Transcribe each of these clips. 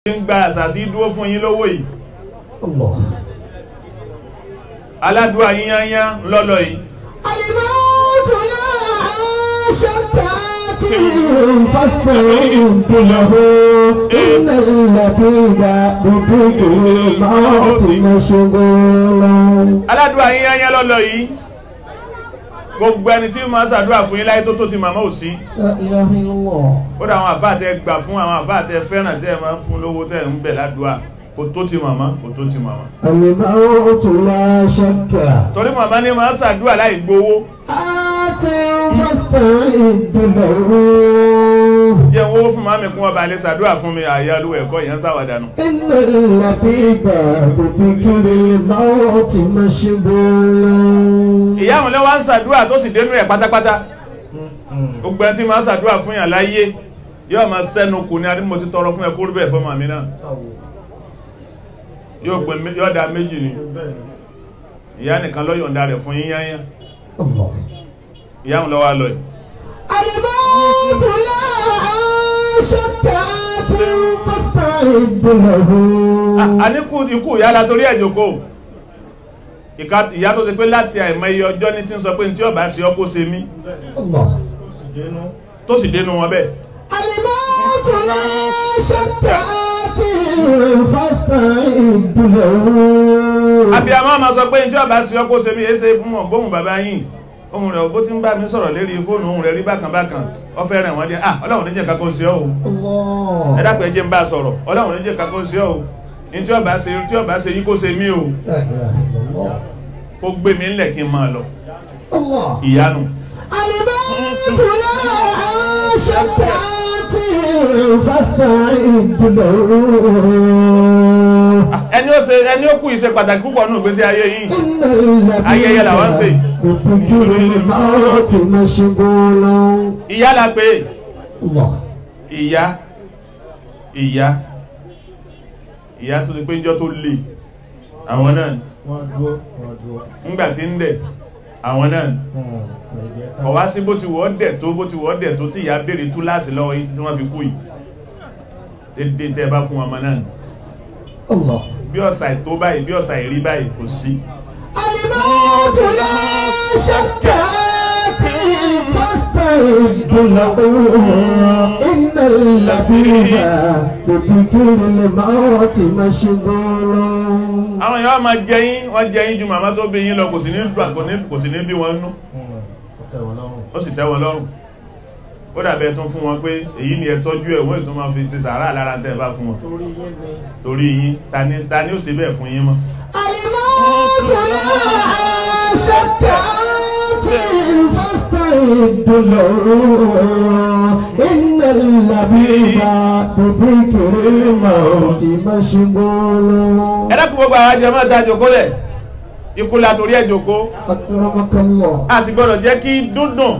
ń gba àṣàṣí dúró fún yín lówó yìí Allah. aládùá yíyányá lọ́lọ́ yìí الموت لا شتات فاستعد له إن اللبيب بذكر الموت مشغول aládùá yíyányá lọ́lọ́ yìí gbogbo ẹni tí máa ṣàdúrà fún yín láyé tó tó ti màmá ò sí لا إله إلا الله ó dà àwọn àfáà tẹ gbà fún àwọn àfáà tẹ fẹ́ràn tẹ máa ń fún lówó tẹ ń bẹ̀ ládùá kò tó ti màmá kò tó ti màmá الموت لا شك torí màmá ní máa ṣàdúrà láì gbowó آت فاستعد له jẹ́ owó fún màmí kún ọba alẹ́ ṣàdúrà fún mi àyà olúwa ẹ̀kọ́ yẹn ń ṣàwàdànù إن اللبيب بذكر الموت مشغول ìyá àwọn lẹ́wọ́ ń ṣàdúrà tó sì dénú ẹ̀ pátápátá gbogbo ẹni tí máa ṣàdúrà fún yàn láyé yóò máa sẹ́nu kù ní adé mo ti tọrọ fún ẹ kó rí bẹ́ẹ̀ fún màmí náà yóò gbé mé- yóò da méjì ni ìyá nìkan ló yọ̀ǹda rẹ̀ fún yíyányá الله ìyá àwọn lọ́wọ́ lọ yìí الموت لا شك آت فاستعد له a ní kú ikú ìyá la torí ẹ̀jọ̀ kó ìka ìyá tó ti pé láti àìmọ iye ọjọ́ ní tí ń sọ pé ní tí ọba ṣe ọkọ́ ṣe mí الله tó sì dénú wọn bẹ́ẹ̀ الموت لا شك آت فاستعد له abiyamọ ma sọ pé ní tí ọba ṣe ọkọ́ ṣe mí èsè mọ̀ gbóhùn bàbá yìí ohun rẹ̀ bó ti ń bá mi sọ̀rọ̀ lérí fóònù ohun rẹ̀ rí bákan bákan ọ fẹ́ rẹ̀ wọ́n dé ah ọlọ́run níjẹ̀ kakó ṣe ọ́ o الله ẹ dápẹ́ jẹ́ ń bá a sọ̀rọ̀ ọlọ́run níjẹ̀ kakó ṣe ọ́ o ní tí ọba ṣe tí ọba ṣe yí kó ṣe mí o لا إله إلا الله kó gbé mi ńlẹ̀ kí n máa lọ الله ìyanu الموت لا شك آت فاستعد له ẹni ó ṣe ẹni ó kú ìṣe pàtàkì púpọ̀ nínú ìgbésí ayé yìí إن الذين Ayẹyẹ làwọn ń ṣe. بذكر الموت مشغول ìyá la pé الله ìyá ìyá ìyá tó ti pé njọ́ tó lè àwọn náà wọ́n dúró wọ́n dúró. ńgbà tí ń dẹ̀ àwọn náà ọ̀wá sí bó ti wọ́ dẹ̀ tó bó ti wọ́ dẹ̀ tó tí ìyá béèrè túláàsì lọ́wọ́ yìí tí wọ́n fi kú yìí dédé tẹ́ bá fún ọmọ náà الله bí ọ̀sà ìtó báyìí bí ọ̀sà ìrí báyìí kò sí الموت لا شك آت فاستعد له إن الذين بذكر الموت مشغول àwọn èèyàn máa jẹyìn wọ́n jẹyìn ju màmá tó bí yín lọ kò sí ní dùn kò ní kò sí ní bí wọn nú ó tẹ̀ wọ́n lọ́rùn. ó sì tẹ́ wọn lọ́rùn ó dàbẹ̀ tún fún wọn pé èyí ni ẹ tọ́jú ẹ̀ wọ́n ètò máa fi ṣe sàárà lára tẹ́ ẹ bá fún wọn torí yé ni. torí yín ta ni ta ni ó ṣe bẹ́ẹ̀ fún yín mọ́ الموت لا شك آت فاستعد له إن الذين بذكر الموت مشغول ẹ dákun gbogbo àwọn ajẹmọ́ ìta jòkó lẹ̀ ikú la torí ẹ̀ jòkó أكرمك الله a sì gbọ́dọ̀ jẹ́ kí dúndùn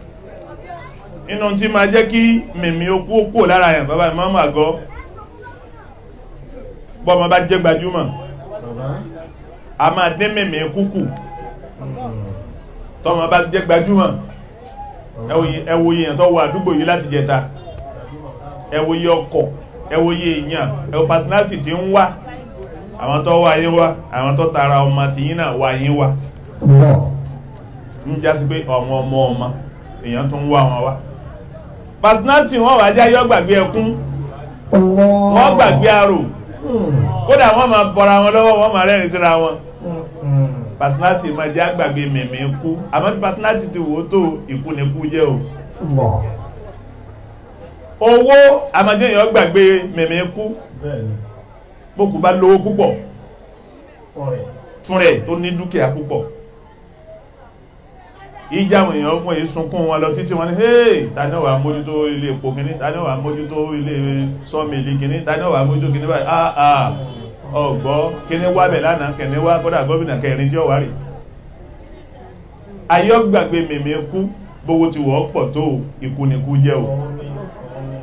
nínú tí máa jẹ́ kí mìmí okú okú lára yẹn bàbá ìmọ̀ọ́mọ̀ àgọ́ bọ́mọ bá jẹ́ gbajúmọ̀ bàbá. a máa dín mìmí kúkù tọ́mọ bá jẹ́ gbajúmọ̀ ẹ wo yẹn tó wọ àdúgbò yìí láti jẹta ẹ wo yẹ ọkọ̀ ẹ wo yẹ èèyàn ẹ wo personality tí ń wá àwọn tó wá yín wá àwọn tó tara ọmọ tìyín náà wá yín wá الله ń jásí pé ọmọ ọmọ ọmọ èèyàn tún ń wá wọn wá personality wọn wà jẹ́ yọ́ gbàgbé ẹkún الله wọ́n gbàgbé arò kódà wọ́n máa bọ́ra wọn lọ́wọ́ wọ́n máa rẹ́rìn síra wọn personality máa jẹ́ àgbàgbé mẹ̀mí ikú àmọ́ bí personality ti wò ó tó ikú ni ikú jẹ́ o الله owó àmọ́jẹ́ èèyàn gbàgbé mẹ̀mí ikú bẹ́ẹ̀ni bókù bá lówó púpọ̀ ọ̀rẹ́. fún rẹ̀ tó ní dúkìá púpọ̀ ìjà àwọn èèyàn ọgbọ̀n yìí sunkún wọn lọ títí wọn ni hey ta ní ọ̀wà mójútó ilé epo kìíní ta ní ọ̀wà mójútó ilé sọ́mìlì kìíní ta ní ọ̀wà mójútó kìíní báyìí ah ah ọgbọ́ kìíní wá bẹ̀ lánàá kìíní wá kódà gómìnà kẹrin tí ó wà rí ayọ́gbàgbé mèmí kú bówó ti wọ́ pọ̀ tó ikú ni kú jẹ́ o ọ̀run ni ọ̀run ni.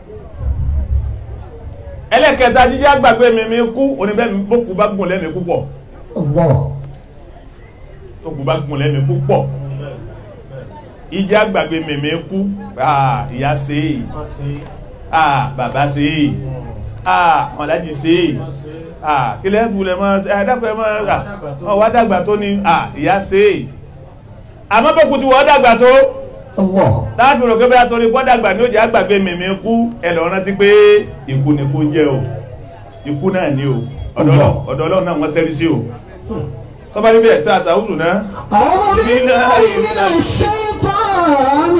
ẹlẹ́kẹta jíjẹ́ àgbàgbé mèmí kú oníbẹ̀mí bókù bá gùn lẹ́mí púpọ̀ الله tókù bá gùn lẹ́mí púpọ̀ ìjẹ́ àgbàgbé mèmí kú ah ìyá ṣe é wọ́n ṣe ah bàbá ṣe é ah àwọn alájì sí wọ́n ṣe ah kí lẹ́ẹ̀bù lẹ mọ́ ẹ̀dàpọ̀ ẹmọ́ ọwọ́ dàgbà tó ní ah ìyá sí àmọ́ bókú tí wọ́n dàgbà tó Allah. láàfin rò pé torí gbọ́ dàgbà ní òjì àgbàgbé mèmí kú ẹ̀lọ́ rántí pé ikú ni kú ń jẹ́ o ikú náà ni o ọ̀dọ̀ Ọlọ́run- ọ̀dọ̀ Ọlọ́run náà wọ́n sẹ́rí sí o tọ́ba níbi ẹ̀sẹ̀ àtàwùsù náà أعوذ بالله من الشيطان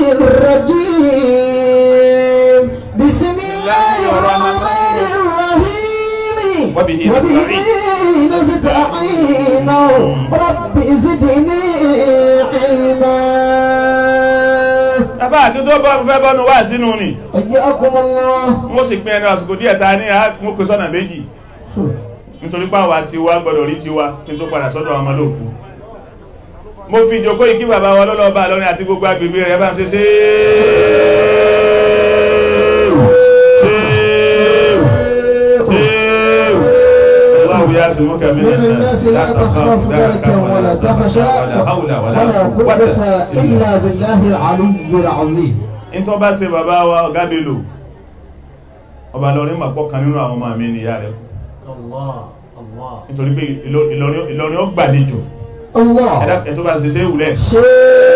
الرجيم بسم الله الرحمن الرحيم وبه نستعين. نستعين رب زدني علما afá àti tó bọ́ fẹ́ bọ́nu wá sínú ni حياكم الله mo sì pín ẹnu àsìkò díẹ̀ ta ní mo pè sọ́nà méjì nítorí páwà ti wá gbọdọ̀ rí tiwa kí n tó padà sọ́dọ̀ àwọn ọmọlòkú mo fi ìjòkó ìkí bàbá wa lọ́lọ́ọ̀bá lọ́rin àti gbogbo agbègbè rẹ̀ bá ń ṣe ṣe الله يعصمك من من الناس لا تخاف دركا ولا تخشى ولا حول ولا قوة إلا بالله العلي العظيم in tó bá ṣe bàbá wa ọ̀gá Bello ọba lọ́rin mà pọ̀ kan nínú àwọn ọmọ mi nìyá rẹ̀ Allah Allah nítorí pé Ìlọ- Ìlọrin Ìlọrin ó gbàlejò الله ẹ̀dá ẹ̀ tó bá ṣe ṣe ìwúlẹ̀ شيء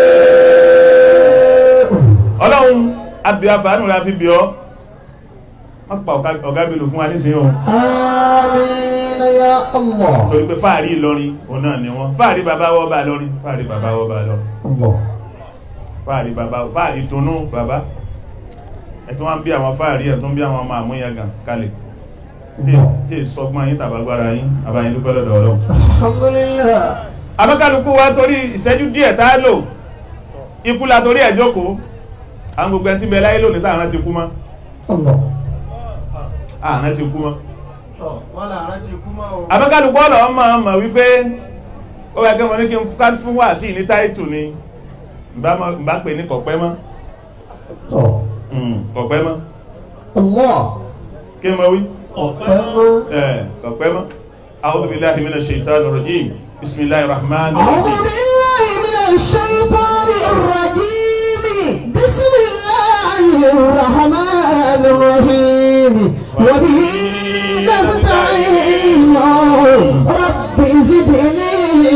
ọlọ́run abíafàánù la fi bí ọ́ wọ́n pa ọ̀gá- ọ̀gá Bello fún wa nísìnyí o آمين يا الله torí pé fáàrí Ìlọrin òun náà ni wọ́n fáàrí bàbá wọ́ bá lọ́rin fáàrí bàbá wọ́ bá lọ́rin الله fáàrí bàbá fáàrí tónú bàbá ẹ̀tún wọ́n bí àwọn fáàrí ẹ̀tún bí àwọn ọmọ àmúyangàn kalẹ̀ tí الله tí ìsọgbọ́n yín tàbágbára yín àbáyín dúpẹ́ lọ́dọ̀ ọlọ́run الحمد لله abẹ́kálukú wa torí ìṣẹ́jú díẹ̀ tá a lò ikú la torí ẹ̀ jókòó àwọn gbogbo ẹni tí bẹ láyé lónìí sáà rántí kú mọ́ الله àrán ti kú mọ́ tọ́ wọ́n là rántí ikú mọ́ o abẹ́kálukú ọ̀lọ́ ọmọ ọmọ wípé ó yẹ kí wọ́n ní kí n ká fún wà sí ní táìtù ni bá mọ́- bá pè ní kọ̀pẹ́ mọ́ الله Mm, kọ̀pẹ́ mọ́ الله kí mọ́ wí ọ̀pẹ́ ẹ̀ kọ̀pẹ́ mọ́ a'udhu billahi minash shaitanir rajim bismillahir rahmanir أعوذ rahim بالله من الشيطان الرجيم بسم الله الرحمن الرحيم وبه نستعين رب زدني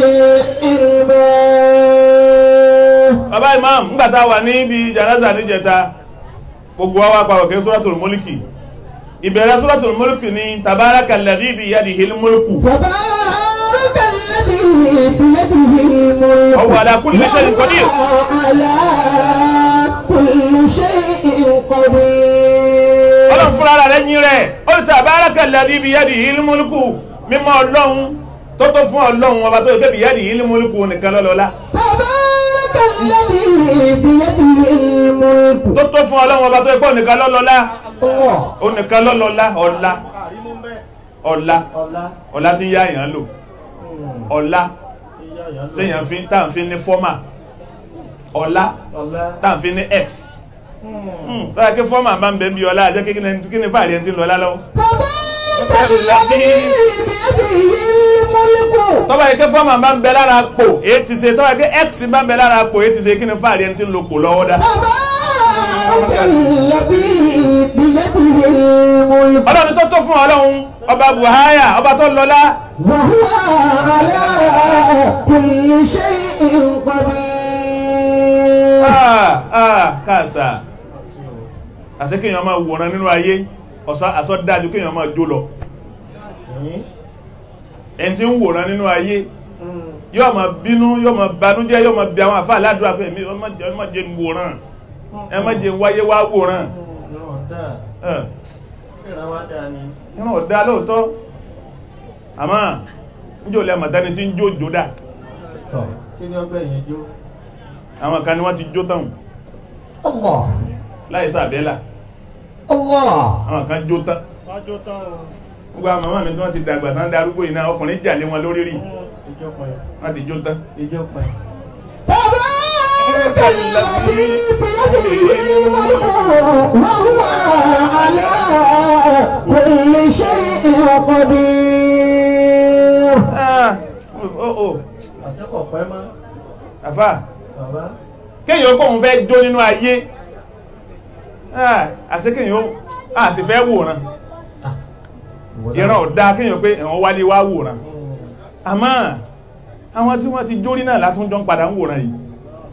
علما bàbá imam ńgbàtà wà ní ibi janaza níjẹta gbogbo wa wá pàwọ̀ kí suratul mulki ìbẹ̀rẹ̀ suratul mulki ni tabaraka alladhi biyadihil mulku تبارك الذي بيده الملك وهو على كل شيء قدير. وهو على كل شيء قدير ọlọ́run fúnra rẹ̀ yín rẹ̀ ó ní tabaraka alladhi biyadihil mulku mímọ́ ọlọ́run tó tó fún ọlọ́run ọba tó yẹ kébì biyadihil mulku nìkan lọ́lọ́lá تبارك الذي بيده الملك tó tó fún ọlọ́run ọba tó yẹ kó nìkan lọ́lọ́lá الله ó nìkan lọ́lọ́lá ọlá àrímú bẹ́ẹ̀ ọlá ọlá ọlá tí ń yá èèyàn lò ọlá ìyá ìyá ló téèyàn fi tá à ń fi ní fọ́mà ọlá ọlá tá à ń fi ní x tọ́lá kí fọ́mà máa ń bẹ̀ ń bí ọlá àjẹ́ kí ní fàárí ẹni tí ń lọ lálọ́wọ́ تبارك الذي بيده الملك tọ́ba yìí kí fọ́mà máa ń bẹ lára pò èyí ti ṣe tọ́ba yìí kí x máa ń bẹ lára pò èyí ti ṣe kí ní fàárí ẹni tí ń lo pò lọ́wọ́ dá تبارك الذي بيده الملك ọlọ́run tó tó fún ọlọ́run ọba buhaya ọba tó lọ́lá وهو على كل شيء قدير ah ah káàsà àṣẹ kéèyàn máa wòran nínú ayé ọ̀sá àsọ dájú kéèyàn máa jó lọ ẹni tí ń wòran nínú ayé yóò máa bínú yóò máa banújẹ́ yóò máa bí àwọn àfáà ládùúgbà pé èmi ọmọ jẹ ọmọ jẹ ń wòran ẹ má jẹ ń wáyé wá wòran ẹ ẹran ọ̀dá lóòótọ́ àmọ́ níjò lẹ́mọ̀ tẹ́ni tí ń jó jódà kí ni ọgbẹ́ yẹn jó àwọn kan ni wọ́n ti jó tán الله láì sàbẹ́là الله àwọn kan jó tán wọ́n jó tán o gbogbo àwọn màmá mi tí wọ́n ti dàgbà tán darúgbó yìí náà ọkùnrin jà lé wọn lórí rí ìjọ pẹ̀ wọ́n ti jó tán ìjọ pẹ̀ تبارك الذي بيده الملك وهو على كل شيء قدير ah oh oh àṣẹ́kọ̀ pẹ́ mọ́ àfà bàbá kéèyàn kóhun fẹ́ jó nínú ayé ah àṣẹ kéèyàn ó àti fẹ́ wòran ìran ọ̀dá kéèyàn pé ẹ̀wọ̀n wálé wá wòran àmọ́ àwọn tí wọ́n ti jórí náà látún jọ ń padà ń wòran yìí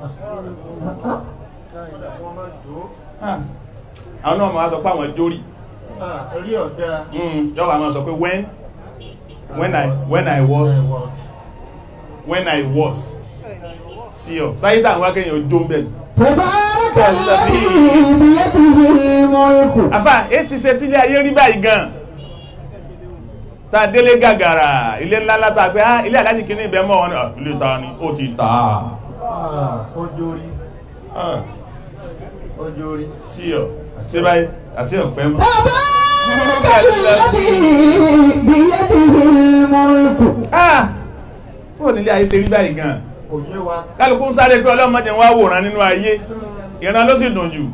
wọ́n máa jó Ah, àwọn náà máa sọ pé àwọn jórí rí ọ̀dá yọ́wà máa sọ pé when when I when I was when I was sí ọ sáyé tàwọn wá kéèyàn jó ń bẹ̀ تبارك الذي بيده الملك àfà é ti ṣe tílé ayé rí báyìí gan ta délé gàgàrà ilé ńlá látà pé á ilé alájì kìíní ibẹ̀ mọ́ wọn ni "Ah, ilé ta ni ó ti tà á ọjọ́ orí Ah, ọjọ́ orí sí ọ sí báyìí àti ọ̀pẹ́ mọ́ تبارك الذي بيده الملك ah ó nílé ayé ṣe rí báyìí gan kò yé wa kálukú ń sáré pé ọlọ́mọdé wá wòran nínú ayé ìran ló sì dùn jù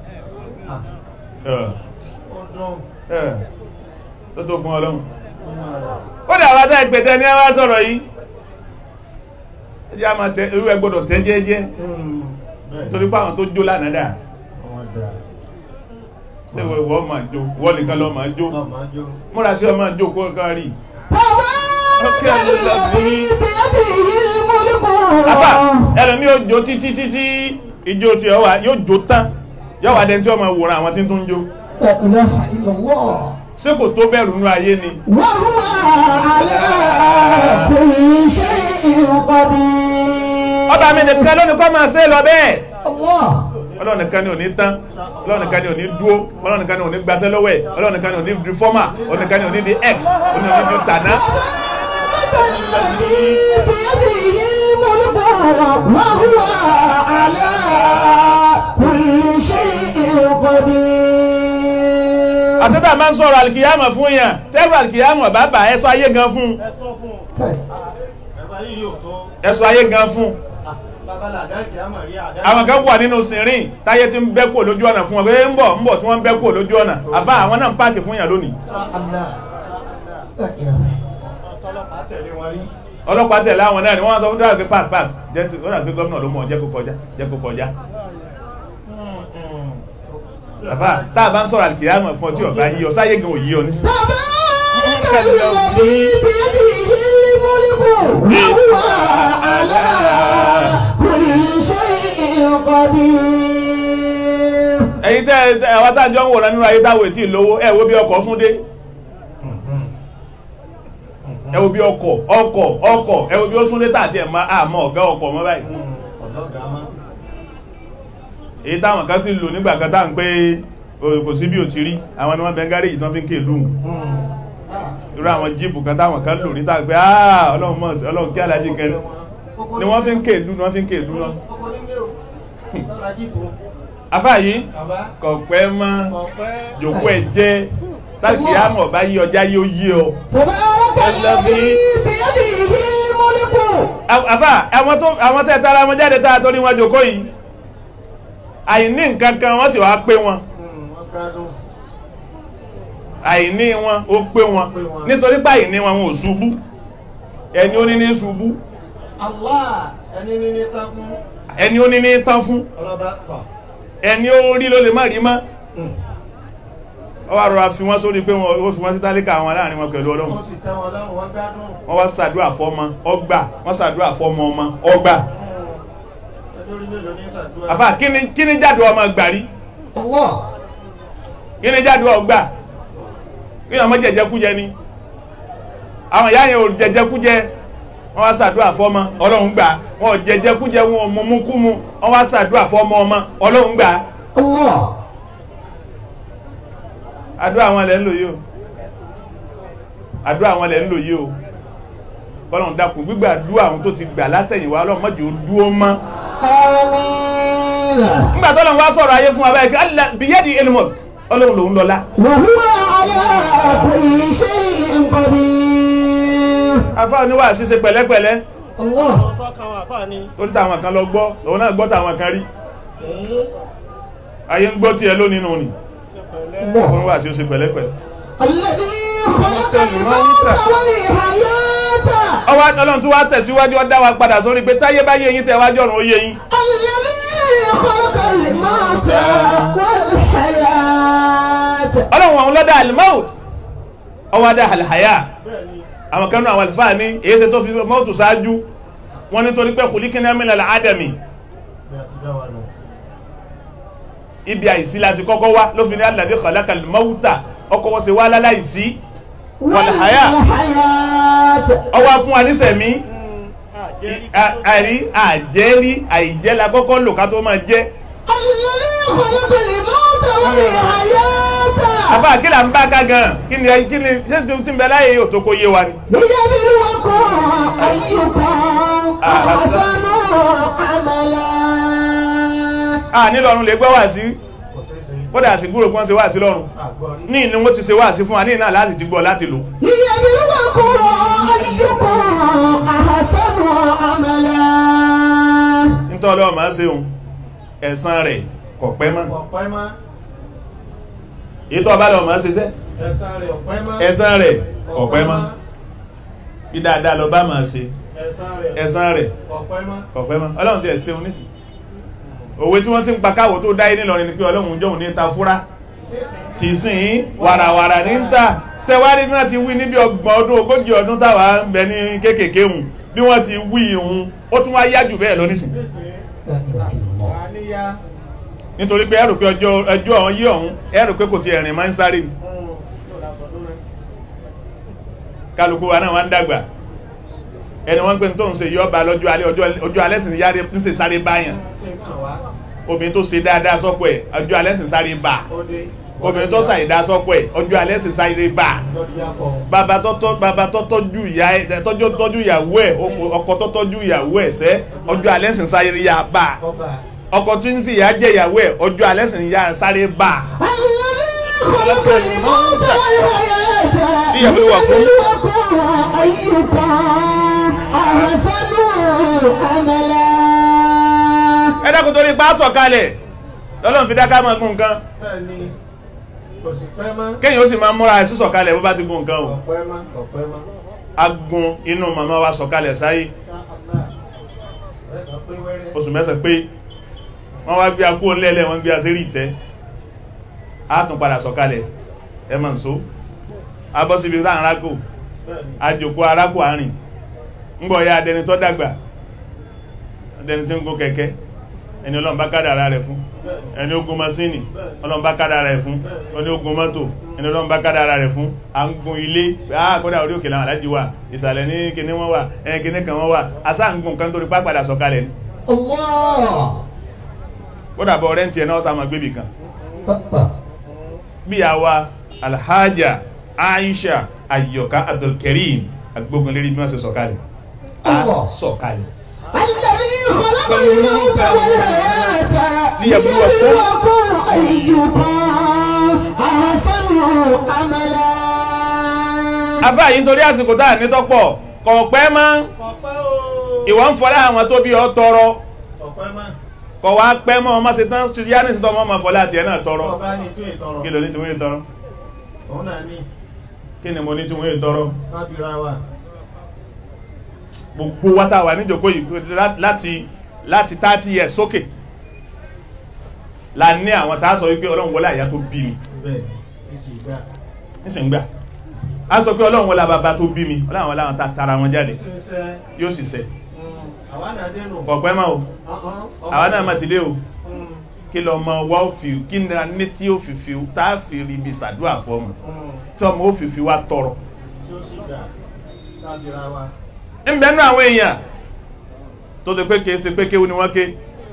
Eh, ọdún eh, tó tó fún ọlọ́run nínú rẹ̀ ó dà wá tá ìpẹ̀tẹ́ ní ẹwà sọ̀rọ̀ yìí ẹjẹ́ a máa tẹ irú ẹ gbọ́dọ̀ tẹ́ jẹ́jẹ́ bẹ́ẹ̀ torí pé àwọn tó jó lánàá dà àwọn dà ṣé ìwọ ìwọ máa jó ìwọ nìkan lọ máa jó ọmọ jó múra sí ọmọ jó kó kán rí تبارك الذي بيده الملك apá ẹlòmí yóò jó títí títí ijó tí ọ wà yóò jó tán yóò wà dẹni tí ọmọ wòran àwọn tí ń tún jó لا إله إلا الله ṣé kò tó bẹ̀rù nú ayé ni وهو على كل شيء قدير ọba mi nìkan lónìí kọ́ máa ṣe lọ bẹ́ẹ̀ الله ọlọ́run nìkan ni ò ní tán ọlọ́run nìkan ni ò ní dúó ọlọ́run nìkan ni ò ní gbaṣẹ́ lọ́wọ́ ẹ̀ ọlọ́run nìkan ni ò ní di fọ́mà ọlọ́run nìkan ni ò ní di x ọlọ́run nìkan ni ò ní di tàná الذي بيده الملك وهو على كل شيء قدير àṣẹ́tà máa ń sọ̀rọ̀ alìkìyàmọ̀ fún yàn tẹ́rù alìkìyàmọ̀ bàbá ẹ̀sọ́ ayé gan fún ẹ sọ fún ẹ̀fà yìí yóò tó ẹ̀sọ́ ayé gan fún babalàdá kìí àmọ̀ rí àdá àwọn kan wà nínú sìnrìn táyé tí ń bẹ́ kò lójú ọ̀nà fún wọn pé ń bọ̀ ń bọ̀ tí wọ́n ń bẹ́ kò lójú ọ̀nà àbá àwọn náà ń páàkì fún yàn lónìí tọ́lọ́pàá tẹ̀lé wọn rí ọlọ́pàá tẹ̀lé àwọn náà ni wọ́n sọ fún dáhùn pé páàkì páàkì jẹ́ ti ó dà pé gómìnà ló mọ̀ jẹ́ kó kọjá jẹ́ kó kọjá àbá tá a bá ń sọ̀rọ̀ alìkìyàmọ̀ fún ọ tí ọ̀gá yí ọ sáyé gan òyí ọ nísìnyí تبارك الذي بيده الملك وهو على كل شيء قدير ẹ̀yin tẹ́ ẹ àwọn tá à ń jọ ń wòran nínú ayé táwọn ètí ìlówó ẹ wo bí ọkọ̀ sún dé ẹ wo bí ọkọ̀ ọkọ̀ ọkọ̀ ẹ wo bí ó sún dé tààtì ẹ̀ máa àmọ́ ọ̀gá ọkọ̀ mọ́ báyìí ọ̀dọ́gà má èyí táwọn kan sì lò nígbà kan tá à ń pé o, kò sí bí ò ti rí àwọn ni wọ́n bẹ gáréjì tán fi ń ké lùhùn irú àwọn jíìpù kan táwọn kan lò níta pé ah ọlọ́run mọ̀ sí ọlọ́run kí alájí kan ni wọ́n fi ń ké lù ni wọ́n fi ń ké lù náà ọkọ̀ nílé o lọ́la jíìpù afá yìí bàbá kò pẹ́ mọ́ ọ̀pẹ́ jòkó ẹ̀ jẹ́ táàkì àmọ̀ bá yí ọjà yóò yí ọ تبارك الذي بيده الملك àfà àwọn tó àwọn tẹ́ tara wọn jáde tá a torí wọn jòkó yìí àìní nǹkan kan wọ́n sì wá pé wọn wọ́n gbádùn àìní wọn ó pé wọn Pé wọn. nítorí pé àìní wọn wọn ò ṣubú ẹni ó ní ní ṣubú Allah ẹni níní tán fún ẹni ó ní ní tán fún ọlọ́ba tọ̀ ẹni ó rí ló lè má rí mọ́ ọ wá rọra fi wọ́n sórí pé wọ́n ó fi wọ́n sí tálíkà àwọn láàrin wọn pẹ̀lú ọlọ́run ó sì tẹ́ wọn lọ́rùn wọ́n gbádùn wọ́n wá ṣàdúrà fọ́mọ ọgbà wọ́n ṣàdúrà fọ́mọ ọmọ ọgbà ẹni orí mélòó ní sàdúrà àfà kí ni kí ni jáde ọmọ gbàrí الله kí ni jáde ọgbà kí ni ọmọ jẹjẹkújẹ ni àwọn ìyá yẹn ò jẹjẹkújẹ wọ́n wá ṣàdúrà fọ́mọ ọlọ́run gbà wọn ò jẹjẹkújẹ wọn ò mọmú kú mu wọ́n wá ṣàdúrà fọ́mọ ọmọ ọlọ́run gbà الله àdúrà àwọn ilẹ̀ ń lò yìí o àdúrà àwọn ilẹ̀ ń lò yìí o kọ́lọ̀n dákun gbígbà àdúrà àwọn tó ti gbà látẹ̀yìnwá ọlọ́run má jẹ́ ó dúó mọ́ آمين nígbà tọ́lọ́run wá sọ̀rọ̀ ayé fún wa báyìí kí Allah biyadi ilmuk ọlọ́run lòun lọ́lá وهو على كل شيء قدير afá oníwà ṣíṣe pẹ̀lẹ́pẹ̀lẹ́ الله ọ̀tọ́ kan wà fáà ní torí táwọn kan lọ gbọ́ òun náà gbọ́ táwọn kan rí ayé ń gbọ́ tiẹ̀ lónìí nù ni الله oníwà ṣíṣe pẹ̀lẹ́pẹ̀lẹ́ الذي خلق الموت والحياة ọwọ́ ọlọ́run tó wá tẹ̀síwájú ó dá wa padà sórí pé táyé bá yé yín tẹ̀ wájú ọ̀run ó yé yín الذي خلق الموت والحياة ọlọ́run ọ̀hún lọ́dá alimout ọwọ́ adá àlàyà bẹ́ẹ̀ ni àwọn kanú àwọn àlùfáà ní èyí ṣe tó fi mọ́tò ṣáájú wọ́n nítorí pé khuliqna min al-adami bí a ti dá wa nù. ibi àìsí láti kọ́kọ́ wá ló fi ní alladhi khalaqa al-mawta ọkọ̀ wọ́n ṣe wá láláìsí والحياة. والحياة ọwọ́ fún wa nísẹ̀mí àjẹ́rí à- àrí àjẹ́rí àìjẹ́ la kọ́kọ́ lò ká tó máa jẹ́ الذي خلق الموت والحياة àbá kí là ń bá ká gan kí ni kí ni ṣé tí tí ń bẹ láyé yóò tó kó yé wa ni. ليبلوكم أيكم أحسن عملا a ní lọ́run lè gbọ́ wá sí kò ṣeé ṣe kódà sí gbúrò kí wọ́n ṣe wá sí lọ́run àgbọ̀rí. ní ìní wọ́n ti ṣe wá sí fún wa ní ìná láti ti gbọ́ láti lò ليبلوكم أيكم أحسن عملا nítorí ọlọ́run máa ń ṣe òun ẹ̀san rẹ̀ kò pẹ́ mọ́ ọ̀pẹ́ mọ́ èyí tó ọba lọ́run máa ń ṣiṣẹ́ ẹ̀sán rẹ̀ ọ̀pẹ́ mọ́ ẹ̀san rẹ̀ kò pẹ́ mọ́ bí dáadáa lọ bá máa ṣe ẹ̀sán rẹ̀ ẹ̀san rẹ̀ ọ̀pẹ́ mọ́ kò pẹ́ mọ́ ọlọ́run ti ẹ̀ ṣeun nísìn òwe tí wọ́n ti ń pa káwọ́ tó dáyé nílọrin ni pé ọlọ́run jọ̀hún ní ta fúrá tì sìn wàràwàrà ní ń tà sẹ́wárí bí wọ́n ti wí níbi ọgbọ̀n ọdún ogójì ọdún táwa ń bẹ ní kéékèèké hùn bí wọ́n ti wí ìhun ó tún wá yá jù bẹ́ẹ̀ lọ nísìn àníyá nítorí pé ẹrù pé ọjọ́ ẹjọ́ ọ̀hún yí ọ̀hún ẹrù pé kò ti ẹ̀rìn máa ń sáré ni yóò dá sọdún rẹ̀ kálukú wa náà wá ń dàgbà ẹni wọ́n pè ní tóun ṣe yọba lọ́jọ́ alẹ́ ọjọ́- ọjọ́ alẹ́ sì ń yáre ń ṣe sáré báyàn ṣe ń kàn wá obìnrin tó ṣe dáadáa sọ́kọ ẹ̀ ọjọ́ alẹ́ sì ń sáré bá ó dé obìnrin tó ṣàìdá sọ́kọ ẹ̀ ọjọ́ alẹ́ sì ń sáré bá lọ́dún yá kọ́ bàbá tó tọ́ bàbá tó tọ́jú ìyá ẹ̀ tọ́jú tọ́jú ìyàwó ẹ̀ ọkọ tó tọ́jú ìyàwó ẹ̀ sẹ́ ọjọ́ alẹ́ sì ń sáré yá bá ọba ọkọ tí ń fi ìyá jẹ ìyàwó ẹ̀ ọjọ́ alẹ́ sì ń yá sáré bá الذي خلق الموت والحياة ليبلوكم. ليبلوكم أيكم أحسن عملا ẹ dákun torí pa sọ̀kalẹ̀ lọ́lọ́run fi dáká máa gún nǹkan bẹ́ẹ̀ ni kò sì pẹ́ mọ́ kéèyàn ó sì máa múra sí sọ̀kalẹ̀ bó bá ti gún nǹkan o ọ̀pẹ́ mọ́ ọ̀pẹ́ mọ́ agun inú màmá wa sọ̀kalẹ̀ sáyé ṣá àlá ẹ sọ pé wẹ́rẹ́ oṣù mẹ́sàn pé wọ́n wá gbé akó ńlẹ́lẹ̀ wọ́n gbé asérí ìtẹ́ á tún padà sọ̀kalẹ̀ ẹ mọ̀ nsó abọ́ síbi láàrin rákò bẹ́ẹ̀ ni àjòkó arákò àárín ńgbọ̀ ya adẹni tó dàgbà adẹni tí ń gún kẹ̀kẹ́ ẹni ọlọ́run bá kádàrá rẹ̀ fún ẹni ogun masíìnì ọlọ́run bá kádàrá rẹ̀ fún ẹni ogun mọ́tò ẹni ọlọ́run bá kádàrá rẹ̀ fún à ń gun ilé ah kódà orí òkè làwọn alájí wà ìsàlẹ̀ ní kíní wọn wà ẹni kíní kan wọn wà asá ń gun kan torí pápádà sọ̀kalẹ̀ ni الله kódà bọ̀ rẹ́ǹtì ẹ̀ náà sá máa gbébì kan bí àwa alhaja aisha ayoka abdulkareem agbógun lérí bí wọ́n ṣe sọ̀kalẹ̀ a Allah. sọ̀kalẹ̀ الذي خلق الموت والحياة ليبلوكم. ليبلوكم أيكم أحسن عملا afá yìí nítorí àsìkò tá à ní tọ́pọ̀ kọ̀ọ̀pẹ́ mọ́ ọ̀pẹ́ o ìwọ ń fọlá àwọn tó bí ọ tọrọ ọ̀pẹ́ mọ́ kọ̀ wá pẹ́ mọ́ ọmọ ṣe tán ti yá ní ìsìtọ́ ọmọ ọmọ fọlá àti ẹ̀ náà tọrọ ọba ní tí ìtọrọ kí ló ní tí wọ́n yé tọrọ òun náà ní kí ni mo ní tí wọ́n yé tọrọ lábìra wa gbogbo wa tá a wà níjòkó yìí lá- láti láti thirty years sókè la ní àwọn tá a sọ wípé ọlọ́run wọlé àyà tó bí mi bẹ́ẹ̀ ní sì gbà nísìnyí gbà a sọ pé ọlọ́run wọlé bàbá tó bí mi ọlọ́run wọlé àwọn tá a tara wọn jáde ṣe ń ṣe yóò sì ṣẹ àwa náà dénú kọ̀pẹ́ mọ́ o àwa náà má ti dé o kí lọ mọ wá ó fi kí ni a ní tí ó fi fi tá a fi rí ibi sàdúrà fọmù tí ọmọ ó fi fi wá tọrọ tí ó sì gbà lábìra wa ń bẹ nú àwọn èèyàn tó ti pé kìí ṣe pé kéwú ni wọ́n ké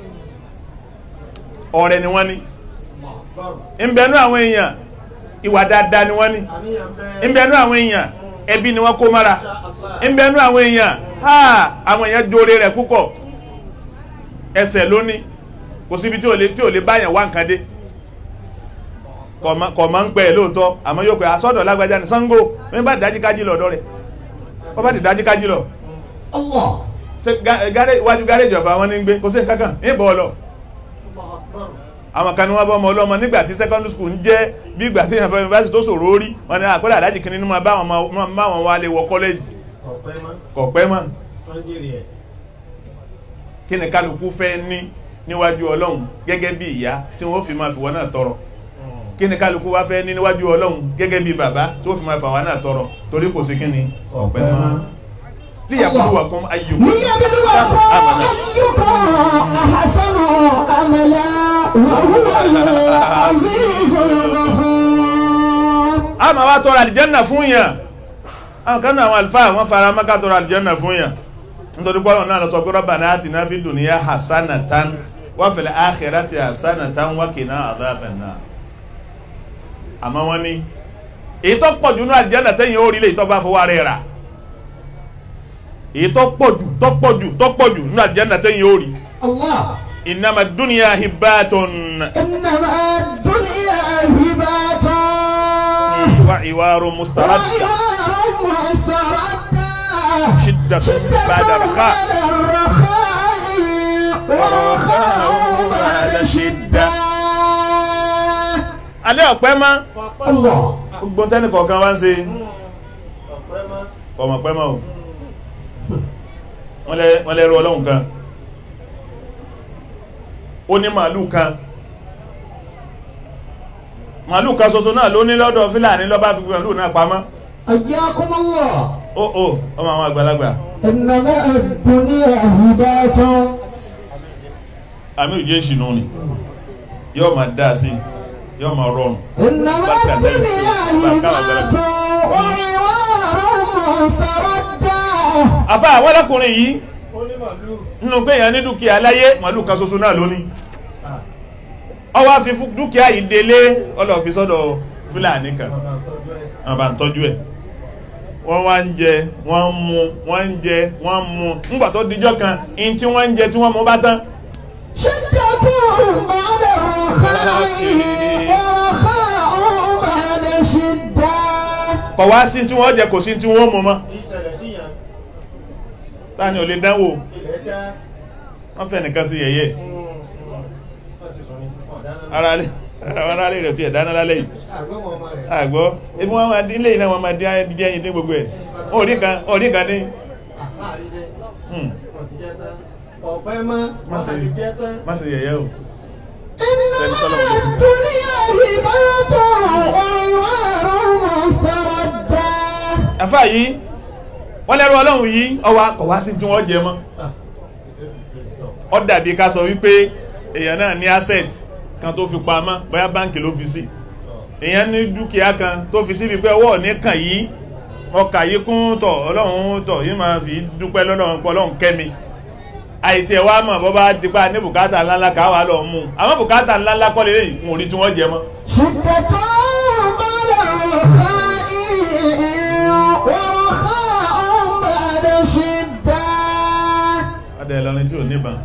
ọ̀rẹ́ ni wọ́n ní mọ̀ gbọ́rù ń bẹ nú àwọn èèyàn ìwà dáadáa ni wọ́n ní àníyàn bẹ́ẹ̀ ń bẹ nú àwọn èèyàn ẹbí ni wọ́n kó mára Insha Allah. ń bẹ nú àwọn èèyàn ha àwọn èèyàn jóore rẹ̀ púpọ̀ ẹsẹ̀ lóní kò síbi tí ò lè tí ò lè báyàn wá nǹkan dé kọ̀ máa ń pẹ́ ẹ̀ lóòótọ́ àmọ́ yóò pẹ́ asọ́dọ̀ lágbájá ní Ṣàngó wọ́n bá dájí kájí lọ́dọ̀ rẹ̀ wọ́n bá ti dájí kájí lọ الله ṣe ga- gáré iwájú gáréjì ọ̀fà wọn ní gbé kò sí nǹkan kan ní ìbọ̀ ọlọ mọ̀ gbọ́rù àwọn kan ní wọ́n bọ́ ọmọ ọlọ́mọ nígbà tí secondary school ń jẹ́ bí ìgbà tí ìyànfẹ́ university tó ṣòro orí wọn ni àkọ́lẹ̀ àdájì kìíní ní máa bá wọn máa- máa wọn wá lè wọ kọ́lẹ́jì ọ̀pẹ́ mọ́ kọ̀ pẹ́ mọ́ wọ́n jèrè ẹ̀ kí ni kálukú fẹ́ ní níwájú ọlọ́run gẹ́gẹ́ bí ìyá tí wọ́n fi máa fi wọn náà tọrọ kí ni kálukú wá fẹ́ ní níwájú ọlọ́run gẹ́gẹ́ bí bàbá tó fi máa fà wá náà tọrọ torí kò sí kí ni ọ̀pẹ mọ́ liyabluwakum ayyukum ليبلوكم amana أيكم أحسن عملا وهو العزيز الغفور a máa wá tọrọ àlìjẹ́nà fún yàn àwọn kan náà àwọn àlùfáà wọ́n fara mọ́ká tọrọ àlìjẹ́nà fún yàn nítorí pọ́lọ̀ náà lọ sọ pé rabbana atina fid dunya hasanatan wa fil akhirati hasanatan wa qina adhaban nar àmọ́ wọ́n ní èyí tó pọ̀ jù ní àlìjẹ́nà tẹ́yìn ó rí lè tọ́ bá fọwọ́ rẹ̀ rà èyí tó pọ̀ jù tó pọ̀ jù tó pọ̀ jù ní àlìjẹ́nà tẹ́yìn ó rí الله innama dunya hibbatun إنما الدنيا هبات wa iwarun mustarad وعيار مستردة shiddatun ba'da raqa ورخاء بعد شدة. alẹ́ ọ̀pẹ́ mọ́ الله gbogbo tẹ́nì kọ̀ọ̀kan wá ń ṣe ọ̀pẹ́ mọ́ ọmọ pẹ́ mọ́ o wọ́n lẹ́- wọ́n lẹ́rú ọlọ́run kan ó ní màálù kan màálù kan ṣoṣo náà ló ní lọ́dọ̀ fílàní lọ́bá fi màálù náà pamọ́ حياكم الله ó ó ọmọ àwọn àgbàlagbà إنما الدنيا هبات àmì òjé ìṣìnú ni yóò máa dá sí yóò máa rọrùn إنما Bákan náà sí, الدنيا bákan àwọn هبات وعوار مستردة afá àwọn ọlọ́kùnrin yìí ó ní màlúù nínú pé èèyàn ní dúkìá láyé màálù kan ṣoṣo náà lóní Ah, ó wá fi fún dúkìá yìí délé ọlọ́ fi sọ́dọ̀ fúlàní kan bàbá tọ́jú ẹ̀ wọ́n bá ń tọ́jú ẹ̀ wọ́n wá ń jẹ wọ́n ń mu wọ́n ń jẹ wọ́n ń mu ńgbà tó dijọ́ kan in tí wọ́n ń jẹ tí wọ́n mu bá tán شدة بعد الرخاء ورخاء بعد شدة kọ̀ wá sí tí wọ́n jẹ kò sí tí wọ́n mu mọ́ ìṣẹ̀lẹ̀ sí yàn táni ò lè dánwò ilẹ̀ dá wọ́n fẹ́ nìkan sí yẹ̀yẹ́ wọ́n ti sùn ní ọ̀dáná ara lé ara lé rẹ̀ tí ẹ̀ dáná lálẹ́ yìí àgbọ̀mọ̀ ọmọ rẹ̀ àgbọ́ ebi wọn máa dín lẹ́yìn náà wọn máa dín dín ẹyin dín gbogbo ẹ̀ orí kan orí kan ní àpáàrí dé hmm, wọ́n ti jẹ́ tán ọ̀pẹ́ mọ́ Má wọ́n ṣe- ti jẹ́ tán má ṣe yẹ̀yẹ́ o إنما الدنيا هبات وعوار مستردة àfà yìí wọ́n lẹ́rú ọlọ́run yìí ọwá kọ̀ wá sí tí wọ́n jẹ mọ́ Ah, ó dàbí ká sọ wípé èèyàn náà ní asset kan tó fi pamọ́ bóyá báǹkì ló fi sí èèyàn ní dúkìá kan tó fi síbi pé ọwọ́ ní kàn yìí ọkà yìí kún tọ̀ ọlọ́run tọ̀ yìí máa fi dúpẹ́ lọ́dọ̀ pọ̀ ọlọ́run kẹ́mi àìtí ẹ̀ wá mọ̀ bọ́ bá dípa ní bùkátà ńláńlá ká wà lọ mú àwọn bùkátà ńláńlá kọ́ lélẹ̀ yìí wọn ò rí tí wọ́n jẹ mọ́ شدة بعد الرخاء ورخاء بعد شدة adé lọrin tí ò níbọn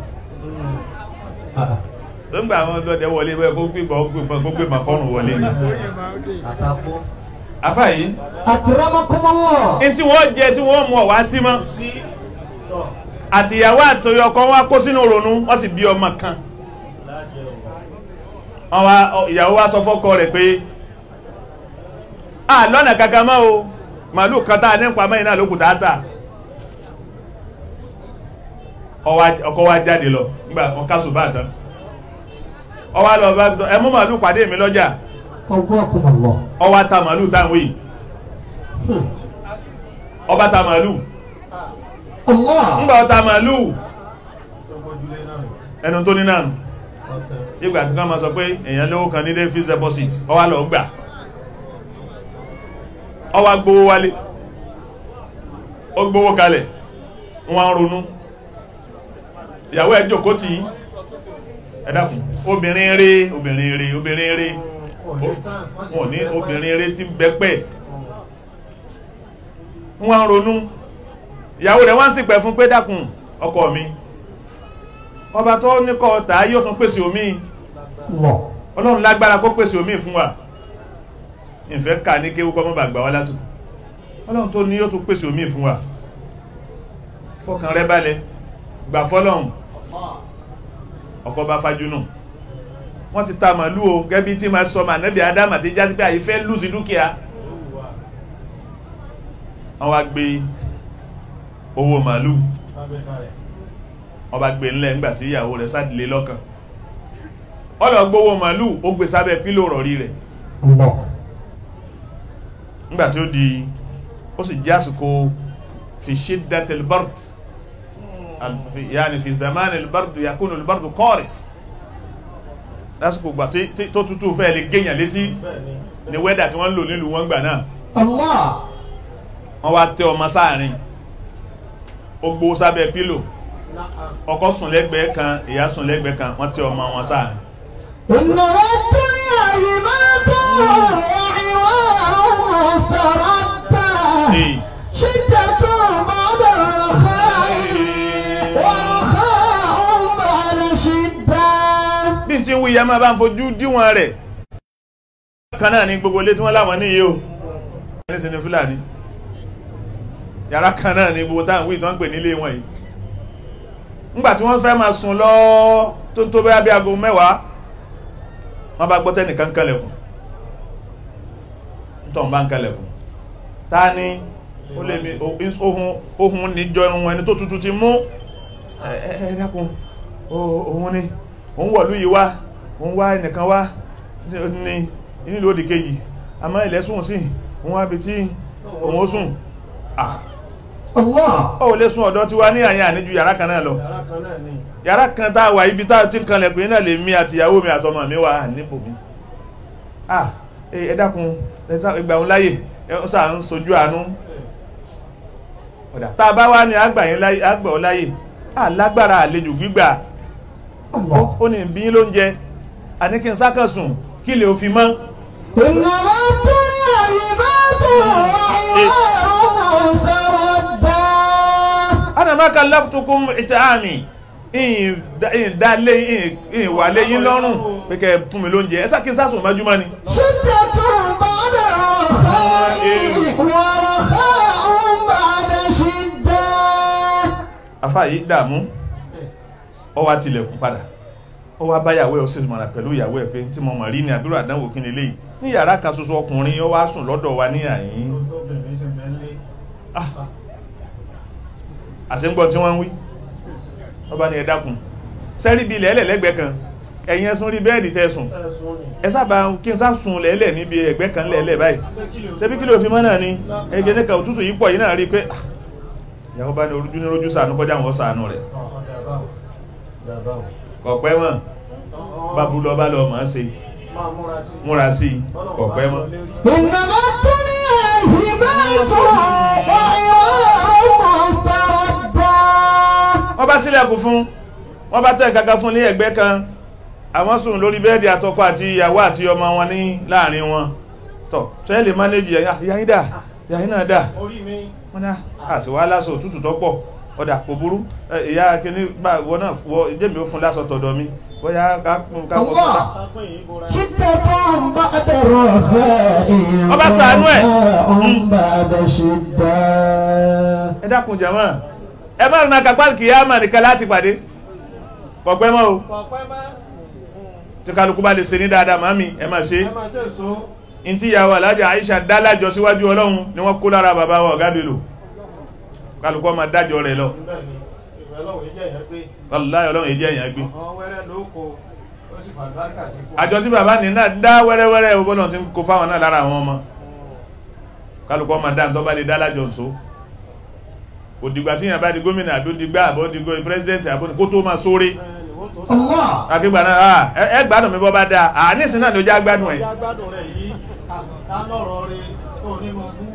tó ń gbà àwọn ọlọ́dẹ wọlé bẹ́ẹ̀ kó gbé gbọ́ kó gbé màkọ́rùn wọlé ni àtàkó àfà yìí أكرمكم الله ní tí wọ́n jẹ tí wọ́n mú ọ̀wá sí mọ́ sí tọ̀ àtìyàwó àtòyọ ọkọ wọn kó sínú ronú wọ́n sì bí ọmọ kan lájẹ o wọ́n wá ìyàwó wá sọ fọ́kọ rẹ̀ pé a lọ́nà kankan mọ́ o màálù kan tá a ní pamọ́ iná lókù dáátà ọkọ wá jáde lọ nígbà wọn kásù bá tán ọwá lọ bá ẹ mú màálù pàdé mi lọ́jà قواكم الله ọwá ta màálù táwọn yìí ọba ta màálù الله ńgbà ọta màálù tó gbójúlé náà ẹnu tó ní náà ọ̀tẹ̀ ìgbà tí wọ́n máa sọ pé èèyàn lówó kan ní dé fixed deposit ọwá lọ gbà ọwá gbówó wálé ó gbówó kalẹ̀ wọ́n ń ronú ìyàwó ẹ̀ jókòó tì í ẹ dákun obìnrin eré obìnrin eré obìnrin eré wọn ní obìnrin eré tí ń bẹ́pẹ́ wọ́n ń ronú ìyàwó rẹ̀ wọ́n sì pẹ̀ fún pé dákun ọkọ mi ọba tó ní kọ́ ọ̀tá yóò tún pèsè omi الله ọlọ́run lágbára kó pèsè omi fún wa ìfẹ́ ká ní kéwú kọ́ mọ́ bà gbà wá lásìkò ọlọ́run tó ní yóò tún pèsè omi fún wa fọkàn rẹ balẹ̀ gbà fọ́lọ́run ọkọ̀ bá fájúnù wọ́n ti ta màálù o gẹ́bí tí ma sọ mànẹ́bí adama ti já sí pé àyífẹ́ lùsì dúkìá wọ́n wá gbé owó màálù wọ́n bá gbé ńlẹ̀ ńgbà tí ìyàwó rẹ̀ sádìlé lọ́kàn ọlọ́ gbówó màálù ó gbé sábẹ́ pílò rọ̀rí rẹ̀ الله nígbà tí ó di ó sì jẹ́ àsìkò fi shiddatil bard al- fi- yaani fi zaman al-bard yakunu al-bard qaris lásìkò gbà tí- tí- tó tútù fẹ́ lè gẹ́yàn létí bẹ́ẹ̀ ni ní wẹ́dà tí wọ́n ń lò nílùú wọn gbà náà الله wọ́n wá tẹ ọmọ sáàrin ó gbó sábẹ́ pílò náà ọkọ sùn lẹ́gbẹ̀ẹ́ kan ìyá sùn lẹ́gbẹ̀ẹ́ kan wọ́n tẹ ọmọ wọn sáàrin إنما الدنيا هبات وعوار مستردة Ee. شدة بعد الرخاء ورخاء بعد شدة bí n ti ń wí ya máa bá ń fojú díwọ̀n rẹ̀ kan náà ní gbogbo ilé tí wọ́n láwọn níyìí o ní sinmi fúlàní yàrá kan náà ní gbogbo táwọn wí tó ń pè nílé wọn yìí ńgbà tí wọ́n fẹ́ máa sùn lọ tó tó bẹ́ẹ̀ bí aago mẹ́wàá wọ́n bá gbọ́ tẹ́nìkan kẹlẹ̀kùn nítorí bá ń kẹlẹ̀kùn ta ni ó lè mi ohun ohun níjọ ohun ẹni tó tutù ti mú ẹ ẹ ẹ dákun ó- òun ni òun wọ̀lú yìí wá òun wá ẹnìkan wá ní nílò òdì kejì àmọ́ ilẹ̀ sùn sí òun wá bí tí òun ó sùn ah الله ó lè sùn ọ̀dọ̀ tí wá ní àyà níjú yàrá kan náà lọ yàrá kan náà ni yàrá kan tá a wà ibi tá a ti ń kanlẹ̀ pé náà lè mí àti ìyàwó mi àtọmọ mi wà nípò mi ah ẹ ẹ dákun ẹ sá- ẹ gbà òun láyè ẹ ó sà ń sojú àánú ọ̀dà tá a bá wá ní àgbà yín láyè àgbà ọ láyè à lágbára àlejò gbígbà الله ó ní bí yín ló ń jẹ àní kí n sákàn sùn kí lè òfin mọ́ إنما الدنيا هبات وعوار مستردة ana ma kallaftukum it'ami in dalé in wà lé yín lọ́rùn pé kẹ́ fún mi lóúnjẹ ẹ́sà kí n sásùn mọ́júmọ́ ni شدة بعد الرخاء ورخاء بعد شدة afá yìí dààmú ó wá tilẹ̀kùn padà ó wá bá yàwó ẹ̀ ó sì mọ̀ràn pẹ̀lú ìyàwó ẹ̀ pé tí mo mọ̀ rí ni àbúrò àdánwò kí ni léyìí ní yàrá kan ṣoṣo ọkùnrin ó wá sùn lọ́dọ̀ wa ní àyín obìnrin sì mẹ́lẹ́ Ah, àṣẹ́ngbọ́n tí wọ́n ń wí wọ́n bá ní ẹ dákun sẹ́rí bí ilẹ̀ ẹlẹ́gbẹ̀ẹ́ kan ẹ̀yin ẹ̀sùn rí bẹ́ẹ̀dì tẹ́sùn ẹ̀sùn ni ẹ sábà kí n sá sùn lẹ́lẹ̀ níbi ẹgbẹ́ kan lẹ́lẹ̀ báyìí pé kí ló ṣebí kí ló fi mọ́ náà ni ẹgbẹ́ níka òtútù yìí pọ̀ yìí náà rí pé ah, ìyàwó bá ní orújú ní orújú sànú kọjá wọn sànú rẹ̀ ọ̀hún dàbáwò dàbáwò kọ̀pẹ́ mọ́ bábú lọ bá lọ mọ̀ ọ́ ṣe máa múra sí múra sí i kọ̀pẹ́ mọ́ إنما الدنيا هبات وعوار مستردة wọ́n bá sílẹ̀kùn fún wọ́n bá tẹ̀ kankan fún ní ẹgbẹ́ kan àwọn sùn lórí bẹ́ẹ̀dì àtọkọ àti ìyàwó àti ọmọ wọn ní láàrin wọn tọ̀ sẹ́yìn lè mánéjì yàyín dà yàyín náà dà orí mi wọ́n ní àti wá lásọ òtútù tọ́pọ̀ ọ̀dà kò burú ẹ, ìyá kìíní bá wọ́n náà wọ jẹ́mi ó fún lásọ tọ̀dọ̀ mi bóyá ká kún ká kọ́ Allah. pápẹ́ yìí bóra شدة بعد الرخاء Ọba ṣàánú ẹ̀. ورخاء بعد شدة ẹ dákun jàmọ́ ẹ má rìn àkàpá kìíyàmà nìkan láti pàdé kọ̀pẹ́ mọ́ o pọ̀pẹ́ má tí kálukú bá lè ṣe ní dáadáa màmí ẹ má ṣe ẹ máa ṣe èso in tí ìyàwó alájà Aisha dá lájọ síwájú ọlọ́run ni wọ́n kó lára bàbá wa ọ̀gá Bello kálukú ọmọ dájọ́ rẹ̀ lọ níbẹ̀ ni ìwé ọlọ́run yìí jẹ́ ìyẹn pé wallahi ọlọ́run èjì ẹ̀yàn gbé ọ̀hún wẹ́rẹ́ ló kó ó sì fàlùbáríkà sí fún àjọ tí bàbá ní náà dá wẹ́rẹ́wẹ́rẹ́ ọgbọ́n tí ń kó fáwọn náà lára àwọn ọmọ kálukú ọmọ dá tó bá lè dá lájọ ǹso òdìgbà tí yàn bá di gómìnà àbí òdìgbà àbí òdìgbò pírẹsidẹ́ntì àbí kó tó máa sóre Allah akígbà náà ah, ẹ ẹ gbádùn mi bọ́ bá dáa à nísìnyí náà ni ó já gbádùn ẹ̀ ọjà gbádùn rẹ̀ yìí ta lọ́rọ̀ rẹ̀ tó ní mọ̀ bú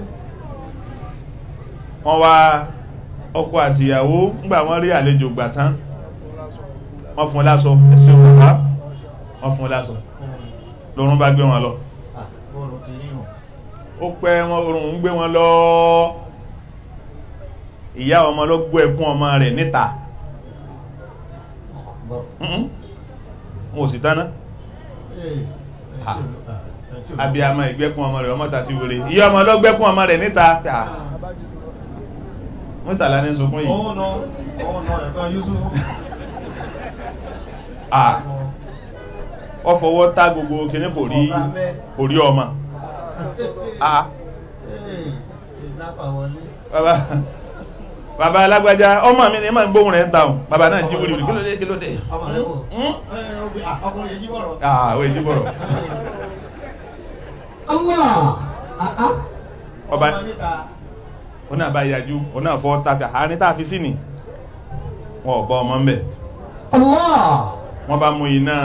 wọ́n wá ọkọ àti ìyàwó ńgbà wọ́n rí àlejò gbà tán wọ́n fún un láṣọ ẹ̀sìn òkúta wọ́n fún un láṣọ lórun bá gbé wọn lọ bọ́ọ̀lù ti rí hàn ó pẹ́ wọn orun ń gbé wọn lọ ìyá ọmọ ló gbọ́ ẹkún ọmọ rẹ̀ níta Mhm. wọn ò sì tánná abiyamọ ìgbẹ́kún ọmọ rẹ̀ ọmọ tàti wèrè ìyá ọmọ ló gbẹ́kún ọmọ rẹ̀ níta Ah, mẹ́tàlá ní sunkún yìí òun nà òun nà ẹ̀kan Yusufu Ah, ọ fọwọ́ tá gbogbo kìíní kò rí kò rí ọmọ Ah, ìdápà wọlé bàbá bàbá alágbájá ọmọ mi ni ma ń gbóhùn rẹ̀ ń taun bàbá náà jí wúlì kí ló dé kí ló dé ọmọ rẹ̀ wò Hmm? ẹ, obì- ah, ọkùnrin yìí jí bọ̀rọ̀ Ah, àwọn èjì bọ̀rọ̀ Allah. Ah, ah. ọba ọmọ níta ó náà bá yájú ó náà fọ́ tàbí àárín tá a fi sí ni wọn ò bọ́ ọmọ ń bẹ̀ Allah. wọ́n bá mú iná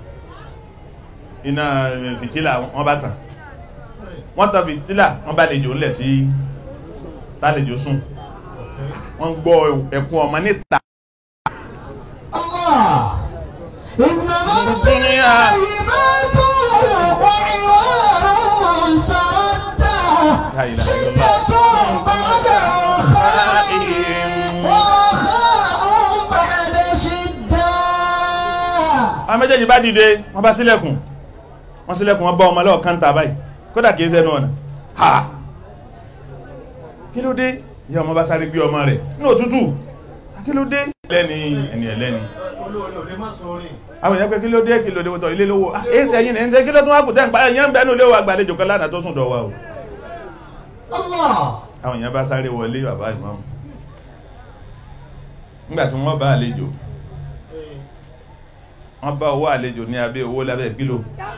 iná fìtílà wọ́n bá tàn wọ́n tàn fìtílà wọ́n bá lejò ńlẹ̀ tí tálejò sùn wọ́n gbọ́ ẹkún ọmọ níta Allah. إنما الدنيا الطيبات وعوار مستردة لا إله إلا شدة بعد رخاء ورخاء بعد شدة àwọn méjèèjì bá dìde wọ́n bá sílẹ̀kùn wọ́n sílẹ̀kùn wọ́n bá ọmọ lọ́ọ̀ káńtà báyìí kódà kìí sẹ́nu ọ̀nà ha kí ló dé ìyá ọmọ bá sáré gbé ọmọ rẹ̀ ní òtútù kí ló dé lẹ́ni ẹni ẹlẹ́ni olóore ò lè má sórí àwọn èèyàn pé kí ló dé kí ló dé wọ́tọ̀ ilé lówó ah èsì ẹ̀yìn ní ẹ̀ńtẹ́ kí ló tún wá kù tẹ́ ń pa ẹ̀yàn ń bẹ́nu léwọ́ àgbàlejò kan lánàá tó sùn dọ̀wà o Allah àwọn èèyàn bá sáré wọlé bàbá ìmáàmù nígbà tí wọ́n bá àlejò wọ́n bá owó àlejò ní abẹ́ owó lábẹ́ kílò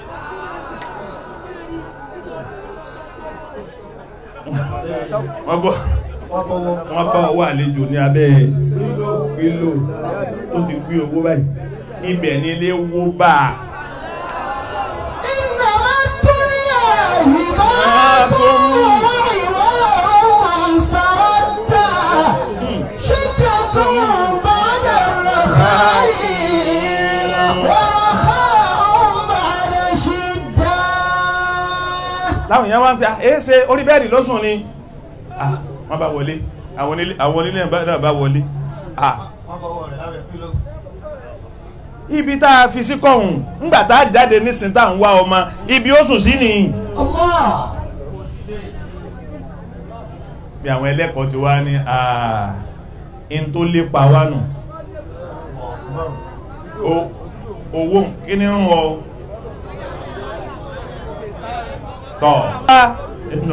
wọ́n bọ́ wọ́n bọ̀wọ̀ wọ́n bá owó àlejò ní abẹ́ lílo kílò tó ti gbé owó báyìí ibẹ̀ ní ilé wó bá a إنما الدنيا هبات وعوار مستردة شدة بعد الرخاء ورخاء بعد شدة láwọn èèyàn wá ń pẹ́ à èé ṣe orí bẹ́ẹ̀dì lọ́sùn ni ah wọ́n bá wọlé àwọn onílé àwọn onílé náà bá wọlé ah wọ́n bọ̀wọ̀ rẹ̀ lábẹ́ pílò ibi tá a fi sí kọ̀hún ńgbà tá a jáde nísìn tá à ń wá ọmọ ibi ó sùn sí ni الله ó dìde bí àwọn ẹlẹ́kọ̀ọ́ ti wá ní àà in tó lépa wá nù ọ̀gbọ́n O- owó kí ní ń wọ tọ́ ẹnu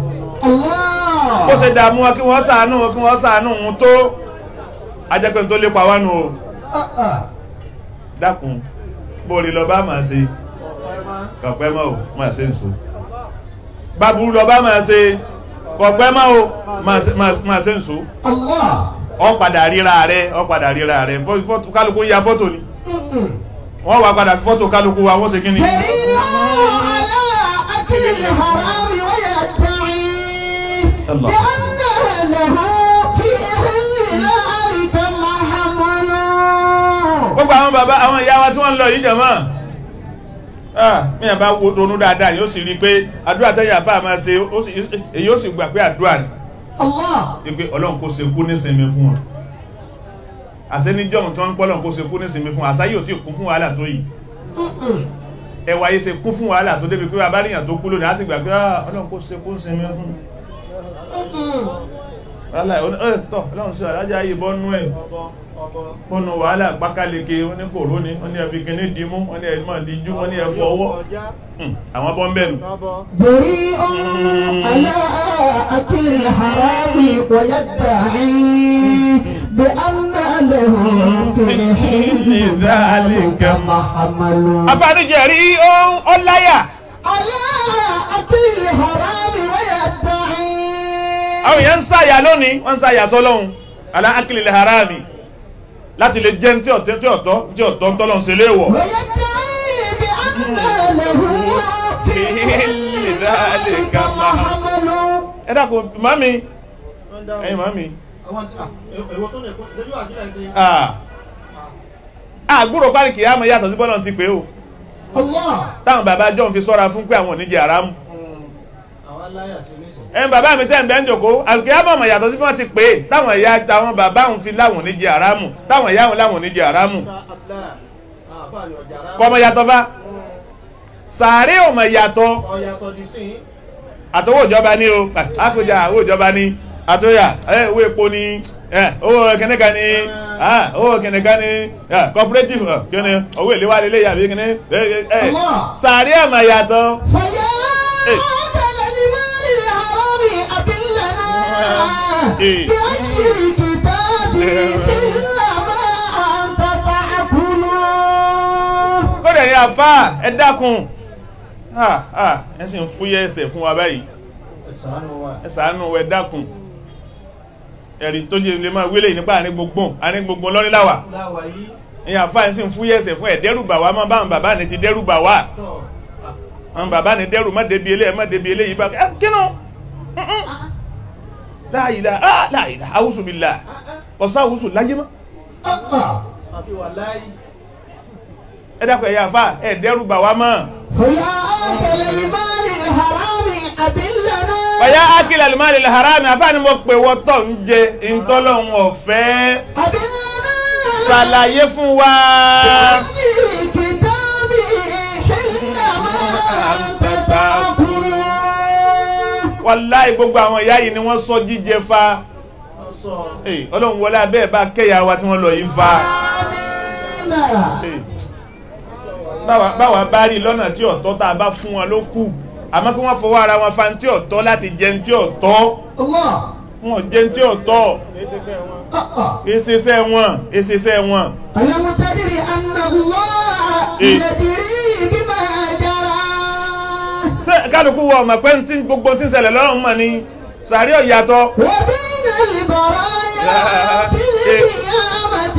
الله ó ṣe dààmú wọn kí wọ́n ṣàánú wọn kí wọ́n ṣàánú wọn tó ajẹ́pẹ́ tó lépa wá nù o آه، آه. dákun bóòrí lọ bá máa ṣe ọ̀pẹ́ má kọ̀pẹ́ mọ́ o máa ṣe ń so báburú lọ bá máa ṣe kọ̀pẹ́ mọ́ o máa ṣe- máa- máa ṣe ń so الله ọ padà ríra rẹ ọ padà ríra rẹ fọ́- fọ́tò kálukú ya fọ́tò ni م-م. wọ́n wá padà fi fọ́tò kálukú wa wọ́n ṣe kí ni كريم على أكل الحرام ويدعي الله. بأن له في حل ذلك محمل gbogbo àwọn bàbá àwọn ìyá wa tí wọ́n ń lọ yìí jẹ̀mọ́ mìíràn bá wo ronú dáadáa yóò sì rí i pé àdúrà tẹ́yà fáà máa ṣe ó sì- èyí ó sì gbà pé àdúrà ni الله wípé ọlọ́run kó ṣe kú nísinmi fún wọn àṣẹ níjọ́hun tí wọ́n ń pọ́ ọlọ́run kó ṣe kú nísinmi fún wọn àṣà yóò tí ì kún fún wàhálà tó yìí م-م. ẹwà yìí ṣe kún fún wàhálà tó débi pé abáríyàn tó kú lónìí á sì gbà pé "Ah, ọlọ́run kó ṣe kú nísinmi fún م-م. wàhálà ẹ̀ tọ́ ọlọ́run sí alájà yìí bọ́nú ẹ̀ ọbọ ọbọ bọ́nú wàhálà pákáleke wọ́n ní kòró ni wọ́n ní ẹ̀fi kíní dìímú wọ́n ní ẹ̀mọ́ díjú wọ́n ní ẹ̀fọ́ ọwọ́ ọjà Hmm, àwọn bọ́ ń bẹ̀rù ọbọ جريء على أكل الحرام ويدعي بأن له في حل ذلك محمل afánijẹ̀rí ọláyà على أكل الحرام ويدعي àwọn èèyàn ń sáyà lónìí wọ́n ń sáyà sọ́lọ́hun alá akílẹ̀ harami láti lè jẹun tí ọ̀tọ́ tí ọ̀tọ́ tí ọ̀tọ́ ń tọ́lọ́hun ṣe léèwọ̀ ويدعي بأن له في حل ذلك محمل ẹ dákun mami wọ́n dáhùn ẹ̀yin mami àwọn ah, èwo tó lè kó lójú àṣírí ṣe ah àgbúrò parí kìí àmọ́ yàtọ̀ sí bọ́lọ̀ ti pé o الله táwọn bàbá john fi sọ́ra fún pé àwọn oníjẹ àrámù àwọn aláyà sí nísìn ẹ̀yin bàbá mi tẹ́ ń bẹ́ ń jòkó àgbẹ̀ àmọ̀ yàtọ̀ sí bí wọ́n ti pé táwọn ìyá táwọn bàbá òun fi láwọn oníjẹ àrámù táwọn ìyá òun láwọn oníjẹ àrámù ṣá abúlá àfààní ọjà rárá kọ́mọ yàtọ̀ bá sàárè ọmọ yàtọ̀ ọ̀yàtọ̀ di sí àtọwọ́ ìjọba ní o àkójà owó ìjọba ní àtọ́yà ẹ, owó epo ní ẹ, owó kẹnìkan ní ah, owó kẹnìkan ní ẹ, cooperative ẹ, kíni owó ìléwà lélẹ̀ yàbí kíni ẹ, ẹ, ẹ, Allah. sàárè ọmọ yàtọ̀ فيا إيه. أكل المال الحرام أبلنا إيه. بأي كتاب إلا ما أنت تأكل kódà ní àfá ẹ dákun ah ah ẹ sì ń fúyẹ́ ẹsẹ̀ fún wa báyìí ẹ̀sánú wa ẹ ṣàánú ẹ dákun ẹ̀rí tó jẹ́ ilé máa wílé nípa àní gbogbo àní gbogbo lọ́níláwà láwa yìí ìyá àfáà sì ń fúyẹ́ ẹsẹ̀ fún ẹ̀ dẹ́rùbà wá má báwọn bàbá ní ti dẹ́rùbà wá tọ̀ àwọn bàbá ní dẹ́rù má débi eléyìí má débi eléyìí bá ẹ kínú láàyìlá ah láàyìlá àwùsù bí là ọ̀sán àwùsù láyé mọ́ àfi wà láyé ẹ dákun ẹ̀yà àfáà ẹ̀ dẹ́rùbà wá mọ́ ويا أكل المال الحرام أبلنا ọ̀yá akílẹ̀ alimari harami àfáà ni mo pè wọ́tọ̀ ń jẹ ìtọ́lọ́hún ọ̀fẹ́ أبلنا ṣàlàyé fún wa. الكتاب حل ما أنت تأكل wàláì gbogbo àwọn ìyá yìí ni wọ́n sọ jíjẹ fa wọ́n sọ Hey, ọlọ́run wọlé abẹ́ bá kẹ́yà wa tí wọ́n lọ yìí fa آمين Hey. báwa báwa bá rí lọ́nà tí ọ̀tọ́ tá a bá fún wọn ló kù àmọ́ kí wọ́n fọwọ́ ara wọn fa ní tí ọ̀tọ́ láti jẹun tí ọ̀tọ́ الله wọn ò jẹun tí ọ̀tọ́ آه. èsèsẹ́ wọn èsèsẹ́ wọn ألم تدري أن الله إيه. يدري بما جرى ṣé kálukú wọ ọmọ pé tí gbogbo tí ń ṣẹlẹ̀ lọ́rùn mọ̀ ni sàárì ọ̀yàtọ̀ وبين البرايا في القيامة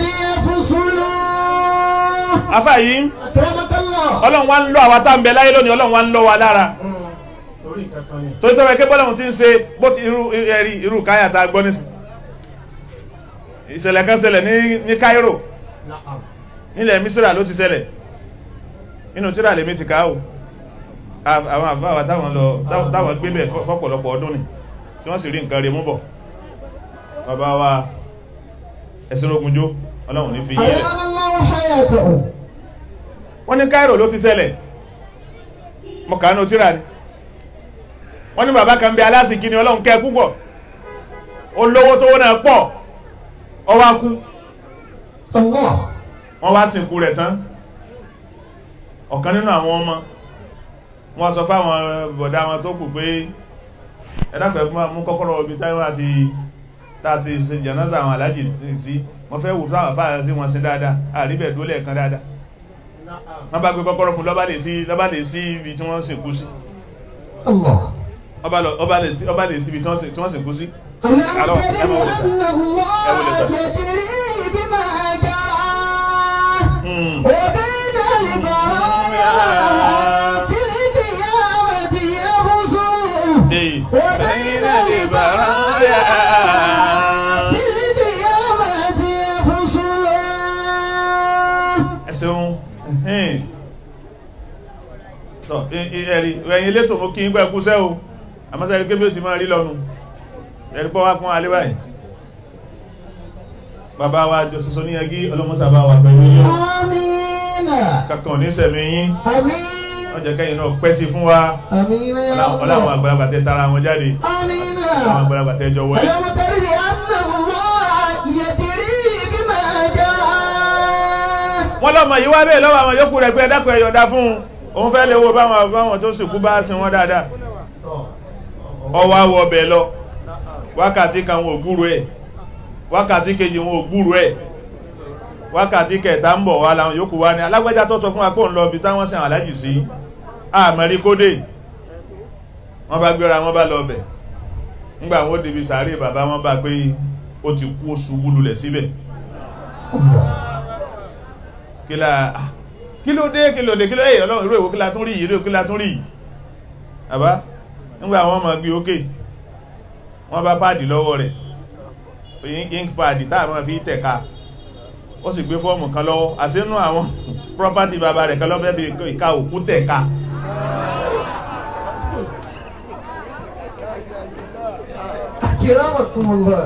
يفصلون afá yìí أكرمك الله ọlọ́run wa ń lọ àwa tá ń bẹ láyé lónìí ọlọ́run wa ń lọ wa lára torí kankan ni tó tẹ́wẹ́ kí bọ́lọ́run ti ń ṣe bó ti irú ẹ̀rí irú káyà tá a gbọ́ nísìn ìṣẹ̀lẹ̀ kan ṣẹlẹ̀ ní ní Cairo Na'am. nílẹ̀ Misra ló ti ṣẹlẹ̀ inú tíra lèmi ti ká o À- àwọn àbáwà táwọn lọ táwọn- táwọn gbé bẹ̀ fọ́- fọ́pọ̀lọpọ̀ ọdún ni tí wọ́n sì rí nǹkan rẹ̀ mú bọ̀ bàbá wa ẹ̀sìn ogunjó ọlọ́run ní fi yí rẹ̀ أدام الله حياته wọ́n ní Cairo ló ti ṣẹlẹ̀ mọ̀ kánú tíra ni wọ́n ní bàbá kan bí alásìkí ni ọlọ́run kẹ́ púpọ̀ olówó tó wọ́n náà pọ̀ ó wá kú الله wọ́n wá sìnkú rẹ̀ tán ọ̀kan nínú àwọn ọmọ wọ́n sọ fáwọn bọ̀dá wọn tó kù pé ẹ̀dàpẹ̀ mú kọ́kọ́rọ́ ibi táwọn àti tàti ṣe jẹ̀nọ́sà àwọn alájì sí wọ́n fẹ́ wù fáwọn fáwọn sí wọn sí dáadáa àríbẹ̀ dólẹ̀ kan dáadáa Na'am. wọ́n bá gbé kọ́kọ́rọ́ fún lọ́bá lè sí lọ́bá lè sí ibi tí wọ́n sìnkú sí الله ọba lọ- ọba lè sí ọba lè sí ibi tí wọ́n sìn- tí wọ́n sìnkú sí ألم ألو، تدري أبو لسان. أن الله أبو لسان. يدري بما جرى Hmm. وبين البرايا في القيامة يفصل Hey. وبين البرايا في القيامة يفصل ẹ̀sẹ̀un ẹ̀hìn tọ́ ẹ̀rí ẹ̀yìn létò mú kí ń gbẹ́ ẹkúsẹ́ o àmọ́sẹ́rí kébí ó sì máa rí lọ́nu ẹ̀rí pọ́ wá kún alẹ́ báyìí bàbá wa jọ sísọ ní ẹgí ọlọ́mọ́sàbá wà pẹ̀lú yín o. آمين kankan ní sẹ̀mí yín آمين wọ́n jẹ́ kẹ́yìn náà pẹ́ sí fún wa آمين يا ọláwọn الله àgbàlagbà tẹ tara wọn jáde آمين ọláwọn àgbàlagbà tẹ jọ wọlé ألم تدري أن الله يدري بما جرى wọ́n lọ́mọ yìí wá bẹ́ẹ̀ lọ́wọ́ àwọn yòókù rẹ̀ pé ẹ̀dákùn ẹ̀yọ̀dá fún un òun fẹ́ lè wo báwọn báwọn tó sìnkú bá sin wọn dáadáa Tọ̀. ọwọ́ awọ ọbẹ̀ lọ wákàtí kan wọn ò gbúrò ẹ̀ wákàtí kejì wọn ò gbúrò ẹ̀ wákàtí kẹta ń bọ̀ wá láwọn yòókù wá ní alágbẹ́já tó sọ fún wa pé òun lọ bí táwọn sìn alájì sí àmẹ́rí kódé wọ́n bá gbéra wọ́n bá lọ bẹ̀ ńgbà wọ́n débi sàárè bàbá wọn bá pé ó ti kú oṣù wúlulẹ̀ síbẹ̀ kí la ah, kí ló dé kí ló dé kí ló dé ọlọ́run irú èwo kí la tún rí yìí irú èwo kí la tún rí yìí àbá nígbà wọn máa gbé ókè wọ́n bá páàdì lọ́wọ́ rẹ̀ ink ink páàdì táà máa fi tẹ̀ka ó sì gbé fọ́ọ̀mù kan lọ́wọ́ àti inú àwọn property bàbá rẹ̀ kan lọ́fẹ́ fi ìka òkú tẹ̀ka أكرمكم الله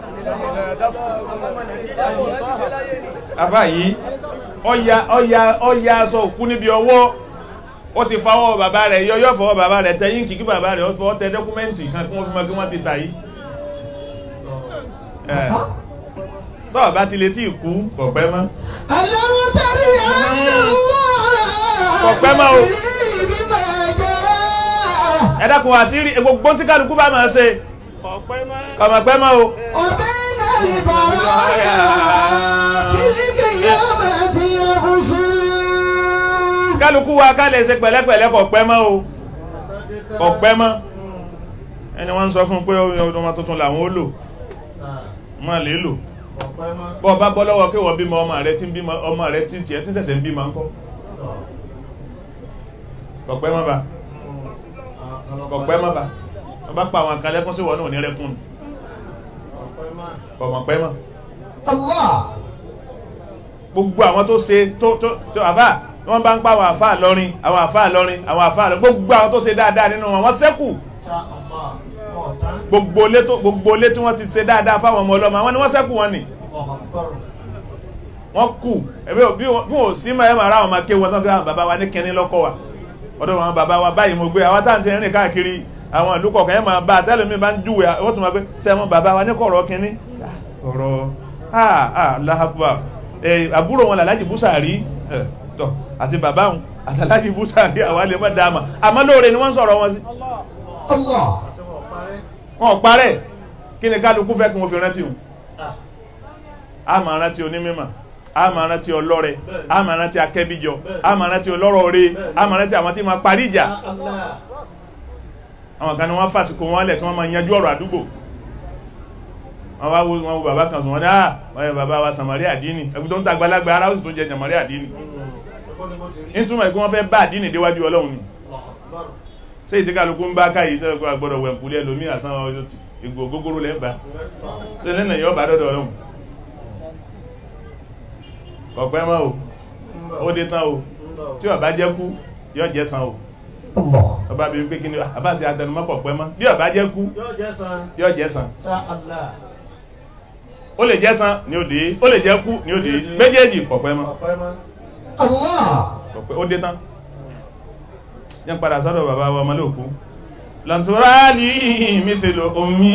àbá yìí ọya ọya ọya aṣọ òkú níbi ọwọ́ ó ti fọwọ́ bàbá rẹ̀ yọ yọ́ fọwọ́ bàbá rẹ̀ tẹ yínkì kí bàbá rẹ̀ ó fọwọ́ tẹ dọ́kúmẹ́ntì kan kí wọ́n fi mọ́ kí wọ́n ti tà yìí ẹ̀ tọ́ bá ti lè tí ìkú kọ̀pẹ́ mọ́ ألم تدري أن الله Ọpẹ́ máa o. يدري بما جرى ẹ dákun àṣírí gbogbo tí kálukú bá máa ṣe kọ̀mọ̀pẹ́ mọ́ o وبين البرايا في القيامة يفصل kálukú wa ká lè ṣe pẹ̀lẹ́pẹ̀lẹ́ kò pẹ́ mọ́ o kò pẹ́ mọ́ ẹni wọ́n ń sọ fún pé ọmọ tuntun làwọn ó lò má lè lò ọ̀pẹ́ mọ́ bọ́ bá bọ́ lọ́wọ́ kí wọ́n bímọ ọmọ rẹ tí ń bímọ ọmọ rẹ tí ń tiẹ̀ tí ń ṣẹ̀ṣẹ̀ ń bímọ ńkọ́ kò pẹ́ mọ́ bá kò pẹ́ mọ́ bá wọ́n bá pa àwọn àkàlẹ́kùn sí wọn náà ní rẹ́kùn ọ̀pẹ́ mọ́ kò mọ̀ pẹ́ mọ́ Allah. gbogbo àwọn tó ṣe tó tó tó àfà wọ́n bá ń pa àwọn àfà lọ́rin àwọn àfà lọ́rin àwọn àfà lọ́rin gbogbo àwọn tó ṣe dáadáa nínú wọn wọ́n ṣẹ́kù ṣá ọ̀pá ọ̀tán gbogbo ilé tó gbogbo ilé tí wọ́n ti ṣe dáadáa fáwọn ọmọ ọlọ́mọ àwọn ni wọ́n ṣẹ́kù wọn ni ọ̀họ̀pọ̀rọ̀ wọ́n kù ẹ̀bí bí wọ́n bí wọ́n sí mọ́ ẹ̀ máa ra àwọn máa ké wọn tán kí àwọn bàbá wa ní kẹ́ni lọ́kọ̀ wa ọ̀dọ̀ wọn bàbá wa báyìí mo gbé àwọn táǹtì rìn káàkiri àwọn ìlú kọ̀ọ̀kan ẹ̀ máa bá a tẹ́lẹ̀ mi bá ń júwe wọ́n tún máa gbé sẹ́wọ̀n bàbá wa ní kọ̀rọ̀ kínní ọ̀rọ̀ ah ah láhàbà ẹ̀ àbúrò wọn làlájì búsàrí ẹ̀ tọ̀ àti bàbá wọn àtàlájì búsàrí àwa lè má dáa mà àmọ́ lóore ni wọ́n ń sọ̀rọ̀ wọn sí Allah. tí wọ́n parẹ́ wọn ò parẹ́ kí ni kálukú fẹ́ kí wọ́n fi rántí wọn ah a máa rántí onímọ̀ a máa rántí ọlọ́rẹ a máa rántí akẹ́bíjọ a máa rántí ọlọ́rọ̀ rẹ a máa rántí àwọn tí máa parí ìjà ṣá Allah àwọn kan ní wọ́n fàsìkò wọn lẹ̀ tí wọ́n máa yanjú ọ̀rọ̀ àdúgbò wọ́n wá wo wọn wo bàbá kan sùn wọn ní à wọ́n yẹ bàbá wa sàmárì àdínì ẹgbẹ́ tó ń ta àgbàlagbà ara ó sì tó jẹ sàmárì àdínì ẹ̀kọ́ ni mo ti rí nítumọ̀ ìpín wọn fẹ́ bá àdínì déwájú ọlọ́run ni ọ̀họ̀pọ̀rọ̀ ṣé ìtí kálukú ń bá káyìí tó ẹgbẹ́ àgbọ̀dọ̀ wẹ̀ǹkúlé ẹlòmí àsán ìgò gógóró lẹ́ẹ̀bá ṣe nínú ìyọ́ bá dọ́dọ̀ ọlọ́run kọ̀pẹ́ mọ́ o ó dé tán o tí ó bá jẹ́ kú yóò jẹ́ san o Allah. ọba bí pé kí ni àbáṣe àtẹnumọ́pọ̀ pẹ́ mọ́ bí ó bá jẹ́ kú yóò jẹ́ san yóò jẹ́ san ṣá Allah ó lè jẹ́ san ní òde ó lè jẹ́ kú ní òde méjèèjì kọ̀pẹ́ mọ́ ọ̀pẹ́ mọ́ Allah. kọ̀pẹ́ ó dé tán yẹn padà sọ́dọ̀ bàbá wa ọmọlé òkú lọ́ntúrálì mísèlò omi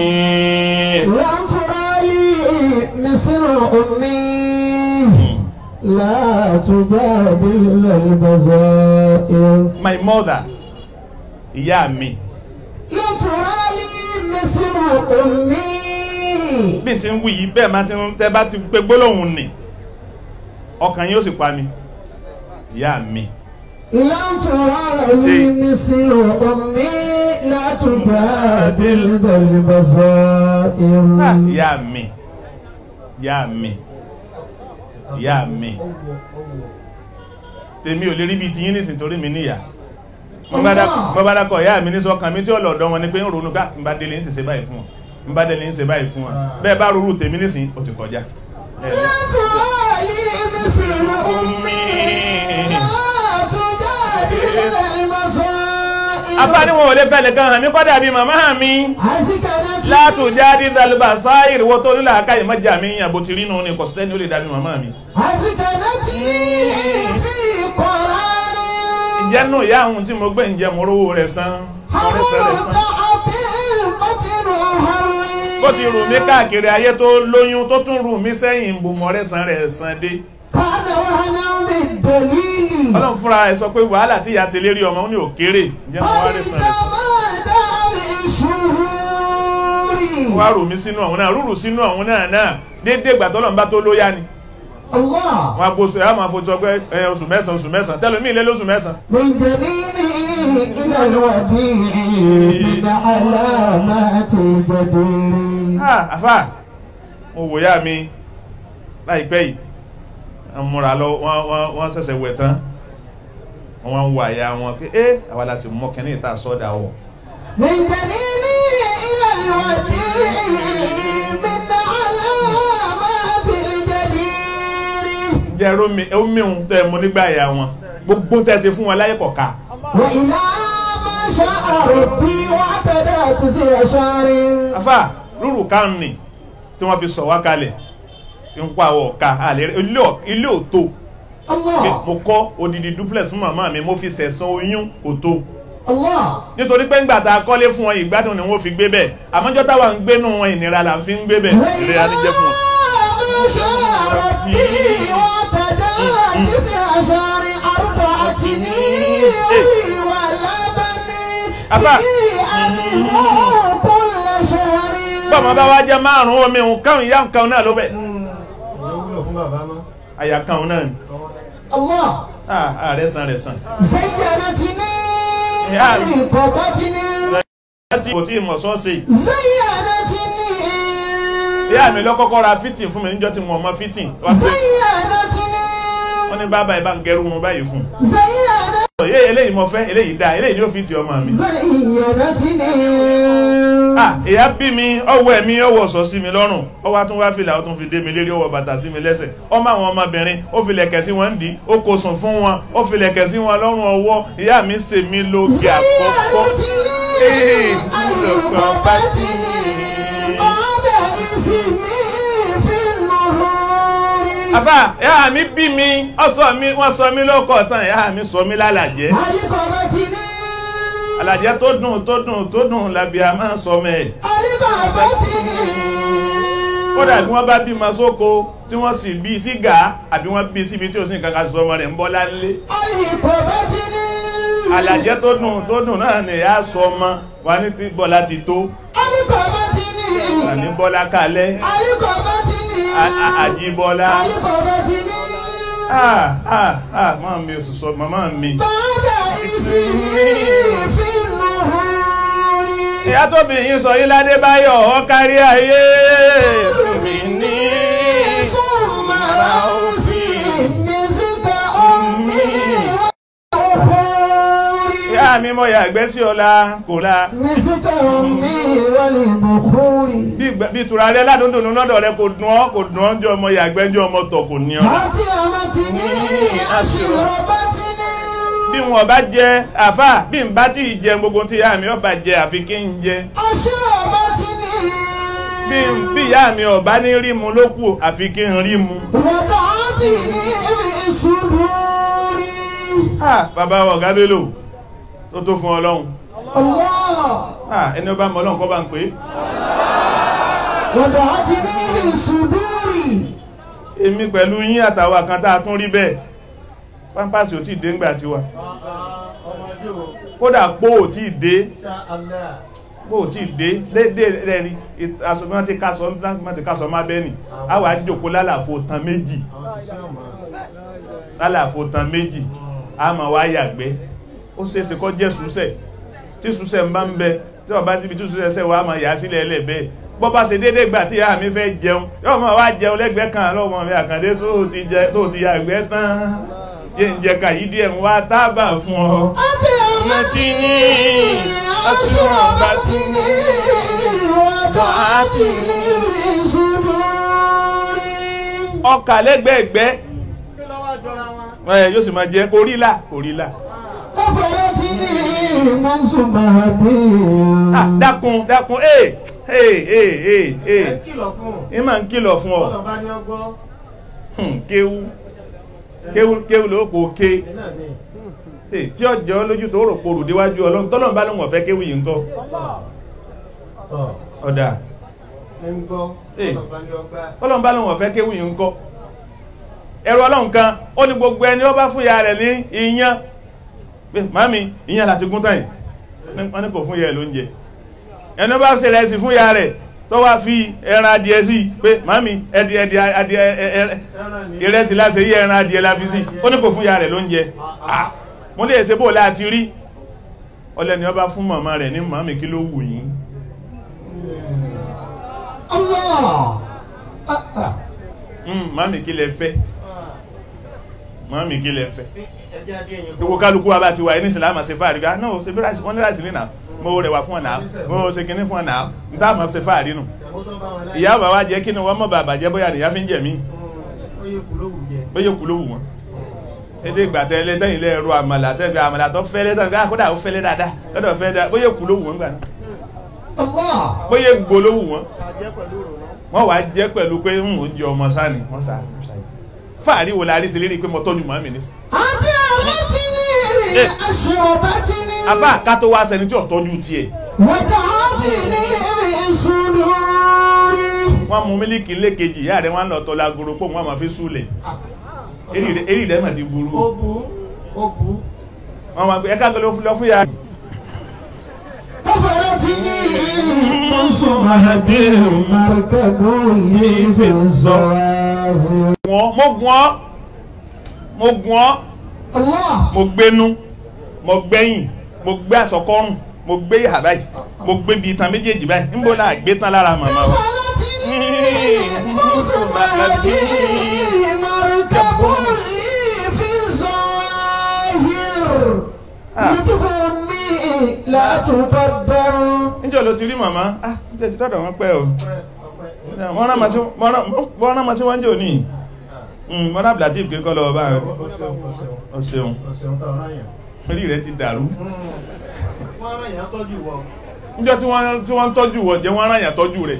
لن ترى لي مثل أمي لا تجادل البزائر my mother ìyá mi لن ترى لي مثل أمي bí n ti ń wí yìí bẹ́ẹ̀ máa ti ń tẹ́ bá ti pé gbólóhùn nì ọkàn yóò sì pa mi ìyá mi لن ترى لي مثل أمي لا تجادل بالبصائر Ah, ìyá mi ìyá mi ìyá mi owó owó tèmi ò lè rí bí ti yín nísìn torí mi níyà mo bá dákọ̀ ìyá mi ní sọ́kàn mi tí ó lọ̀dọ̀ wọn ni pé ń ronú ká ń bá délé ń sì ṣe báyìí fún wọn ń bá délé ń ṣe báyìí fún wọn bẹ́ẹ̀ bá rúrú tèmi nísìn ó ti kọjá ẹ̀ لا ترى لي مثل أمي لا تجادل بالبصائر afá ni wọn ò lè fẹ́ nìkan hàn mí kọ́dà bí màmá mi أسكنت látòjá dídálùbà sáà ìrìwọ́ tó nílà aká ìmọ̀jà mi yàn bó ti rí nù ní kò sẹ́ni ó lè dàbí màmá mi أسكنتني في قرار ìjẹ́nu ìyá àwọn tí mo gbé ǹjẹ́ mo rówó rẹ̀ san mo rẹ̀ sẹ́ rẹ̀ san حرمت القتل هري bó ti rù mí káàkiri ayé tó lóyún tó tún rù mí sẹ́yìn ìbùmọ̀ rẹ̀ san rẹ̀ san dé كان وهنا بالدليل ọlọ́run fúnra ẹ̀ sọ pé wàhálà tí ìyá ṣe lérí ọmọ ó ní òkèrè ǹjẹ́ mo wá rẹ̀ san rẹ̀ san فإذا جاء بالشهور wá rù mí sínú ọ̀hún náà rúrù sínú ọ̀hún náà náà déédéé ìgbà tọ́lọ́run bá tó lóyá ni الله wọn agbóso ẹ̀ á máa fojú ọgbẹ́ ẹ̀ oṣù mẹ́sàn-án oṣù mẹ́sàn-án tẹ́lómi ilé lóṣù mẹ́sàn-án من جبينه إلى الوديع من علامات الجدير ah àfà mo wò yá mi láìpẹ́ yìí wọ́n múra lọ wọ́n wọ́n wọ́n ṣẹ̀ṣẹ̀ wẹ̀ tán wọ́n ń wo àyà wọn pé ẹ́ àwa láti mọ́ kẹ́ni ìta sọ́dà wọ̀ من جنينه إلى الوديع من علامات الجدير jẹ́ rómi omiun tẹ́ mo nígbà àyà wọn gbogbo tẹ́ ṣe fún wọn láyé kọ̀ọ̀ka وإلى ما شاء ربي واعتدى تسير شعر àfà rúrù kánì tí wọ́n fi sọ wá kalẹ̀ ń pa àwọ̀ ọ̀ka àlẹ́ ilé ò- ilé òtó pé الله mo kọ́ odidi duplex fún màmá mi mo fi sẹ̀san oyún òtó الله nítorí pé ńgbà tá a kọ́lé fún wọn ìgbádùn ni wọ́n fi gbé bẹ́ẹ̀ àmọ́jọ́ táwa ń gbénú wọn ìnira là ń fi ń gbé bẹ́ẹ̀ ìrora ní jẹ́ fún wọn. ما شاء ربي واعتدى تسير شعر أربعة نير ولا بني أبا. في أمه كل شهر bọ́ọ̀mọ bá wá jẹ́ márùn-ún omi òun káwọn ìyá nǹkan náà ló bẹ̀. ìyẹn wúlò fún bàbá mọ́ àyà kan náà ni الله ah ah rẹ̀ san rẹ̀ san زينتني يا. قبتني láti kò tí ì mọ̀ sọ́ọ̀sì زينتني ìyá mi lọ́kọ́kọ́ ra fitting fún mi níjọ́ tí mo mọ fitting wá pé زينتني wọ́n ní bàbá ìbá ń gẹrú mu báyìí fún زينتني un yé eléyìí mo fẹ́ eléyìí dáa eléyìí ni ó fi ti ọmọ mi زينتني ah ìyá bí mi ọwọ́ ẹ̀mí ọwọ́ ọ̀sọ́ sí mi lọ́rùn ó wá tún wá fìlà ó tún fi dé mi lérí ọwọ́ bàtà sí mi lẹ́sẹ̀ ọmọ àwọn ọmọbìnrin ó fi lẹ̀kẹ̀ sí wọn dì í ó kò sùn fún wọn ó fi lẹ̀kẹ̀ sí wọn lọ́rùn ọwọ́ ìyá mi ṣe mí lóge àkọ́kọ́ Ee, ìlọ̀pọ̀ bá ti ní. àfà ìyá mi bí mi ọsọ mi wọ́n sọ mí lọ́kọ̀ tán ìyá mi sọ mí lálàjẹ́ àlàjẹ́ tó dùn tó dùn tó dùn làbí a máa sọ mẹ́ kódà bí wọ́n bá bí ma sóko tí wọ́n sì bí sígà àbí wọ́n bí síbi tí ó sì nǹkan kan sọ ọmọ rẹ̀ ń bọ́ lálé àlàjẹ́ tó dùn tó dùn náà ni ìyá sọ ọmọ wa ní ti bọ́lá ti tó wà ní bọ́lá kalẹ́ a- a- àjíbọ́lá ah ah ah máa mi oṣù sọ màmá mi ìyá tó bí yín sọ yí ládé báyọ̀ ọ kárí ayé mi ní ìyá mi mọ̀ yàgbẹ́ sí ọlá kò la bí ìgbà- bí ìtura rẹ ládùndùn lọ́dọ̀ rẹ kò dùn ọ́ kò dùn ọ́ jọ ọmọ yàgbẹ́ jọ ọmọ tọ̀ kò ní ọ́ bí wọn bá jẹ àfà bí n bá tí ì jẹ gbogbo tí ìyá mi ọba jẹ àfi kí n jẹ bí bí ìyá mi ọba ní rí mu ló kù àfi kí n rí mu. Ah, bàbá wa ọ̀gá Bello tó tó fún ọlọ́run Allah Ah, ẹni ọba mọ ọlọ́run kọ́ bá ń pè é وضعتني صدوري èmi pẹ̀lú yín àtàwà kan tá a tún rí bẹ́ẹ̀ pampasì ò tí ì dé ńgbà tiwa ọmọdé o kódà pó ò tí ì dé ṣá alẹ́ pó ò tí ì dé dédé rẹ̀ rí aṣọ bí wọ́n ti kásọ wọ́n ti kásọ má bẹ́ẹ̀ nì a wà á jòkó lálàfo tan méjì àwọn ti ṣe ọmọ lálàfo tan méjì a máa wá yàgbẹ́ ó ṣeéṣe kó jẹ́ súsẹ̀ tí súsẹ̀ ń bá ń bẹ tí ọba ti bi tí súsẹ̀ sẹ̀ wá máa yà á sílẹ̀ ẹlẹ́ bẹ́ẹ̀ bọ́ bá ṣe déédéé gbà tí ìyá mi fẹ́ jẹun yóò máa wá jẹun lẹ́gbẹ̀ẹ́ kan lọ́mọ mi àkàndé tó ti jẹ tó ti yàgbẹ́ tán yé ń jẹ kàyí díẹ̀ ń wá tábà fún ọ. أنت أمتني أشربتني وضعتني في صدوري ọkà lẹ́gbẹ̀ẹ́gbẹ́ kí ló wá jọra wọn ẹ yóò sì máa jẹ orílà orílà. كفرتني من سبحتي Ah, dákun dákun ee ee ee ee ẹ ee ń kìlọ̀ fún un ẹ máa ń kìlọ̀ fún ọ ọ̀dọ̀ bá ní ọgbọ́ Hmm, kéwú kéwú kéwú ló kò ké ẹ náà ní Eh, tí ọjọ́ lójú tó rò porù déwájú ọlọ́run tọ́lọ́run bá lóun ọ̀fẹ́ kéwú yìí ń kọ́ tọ̀ ọ̀dà ẹ ń gbọ́ Eh. ọ̀dọ̀ bá ní ọgbà tọ́lọ́run bá lóun ọ̀fẹ́ kéwú yìí ń kọ́ ẹ̀rọ ọlọ́run kan ó ní gbogbo ẹni ó bá fún ya rẹ̀ ní iyán pé màmí iyán láti gún tán yìí wọ́n ní kò fún ya rẹ̀ lóúnjẹ ẹni ó bá ṣe rẹ̀ sí fún ya rẹ̀ tó wá fi ẹran adìẹ sí pé màmí ẹdì ẹdì adìẹ ẹ- ẹ- ẹ- ẹran ní ìrẹsì láti yí ẹran adìẹ la fi sí ó ní kò fún ya rẹ̀ lóúnjẹ Ah, mo lè ṣe bó láti rí ọlẹ́ni ọba fún màmá rẹ̀ ní màmí kí ló wù yín الله آه، آه. Mm, màmí kí lẹ fẹ́ màmí kí lẹ fẹ́ ẹjẹ́ adé yẹn gbogbo kálukú wa bá ti wà ní ìsìlámà ṣe fàárí ká náà ṣe bí ráìsì wọ́n ní ráìsì lè náà mo rẹwà fún ọ̀nà mo ṣe kinní fún ọ̀nà ní táwọn máa ṣe fàárí nù ìyàwó tó bá wọn láyé ìyá bàbá jẹ́ kí ni wọ́n mọ̀ bàbá jẹ́ bóyá nìyá fi ń jẹ̀ mí ó yẹ kú lówù jẹ bóyá kú ló wù wọ́n èdè ìgbà tẹ ilé tẹ́yìn ilé ẹ̀rọ àmàlà tẹ́gbẹ̀ àmàlà tó fẹ́lẹ́ tán ká kódà ó fẹ́lẹ́ dáadáa lọ́dọ̀ fẹ́ dáa bóyá kú ló wù wọ́n gbà náà الله bóyá gbó ló wù wọ́n àjẹ́ pẹ̀lú ìrònú wọ́n wàá jẹ́ pẹ̀lú pé ń oúnjẹ ọmọ sáni wọ́n sá fàárí wo la rí sí lérí pé mo tọ́jú màmí ní sí أنت أمتني Eh. أشربتني afá ká tó wá sẹni tí ò tọ́jú tiẹ̀ وضعتني في صدوري wọ́n mú mílíkì lékejì ìyá rẹ̀ wọ́n lọ tọ́ lágoro pò wọ́n máa fi súlẹ̀ erì rẹ̀ mà ti burú ó bu ó bu wọ́n máa gbé ẹ̀ka gbọ́dọ̀ lọ fún ya كفرتني من سبحتي مركب لي في الزواهر wọ́n mo gùn ọ́ mo gùn ọ́ Allah. mo gbénú mo gbẹ́yìn mo gbé àsọkọ́rùn mo gbé ìhà báyìí mo gbé bi itan méjèèjì báyìí níbo la gbé tán lára màmá wa. لا تقدر níjọ́ ló ti rí màmá ah ní tẹ̀sí dọ́dọ̀ wọn pẹ́ o ọpẹ́ ọpẹ́ wọ́n rán ma sí wọ́n rán ma sí wọ́n jò ní mọ́nà abdulatif kí kọ́ lọ bá rẹ̀ o ṣeun o ṣeun o ṣeun o ṣeun tó ọ̀rọ̀ yẹn. orí rẹ̀ ti dàrú wọ́n rán yẹn tọ́jú wọ. níjọ́ tí wọ́n tí wọ́n ń tọ́jú wọ̀ jẹ́ wọ́n rán yàn tọ́jú rẹ̀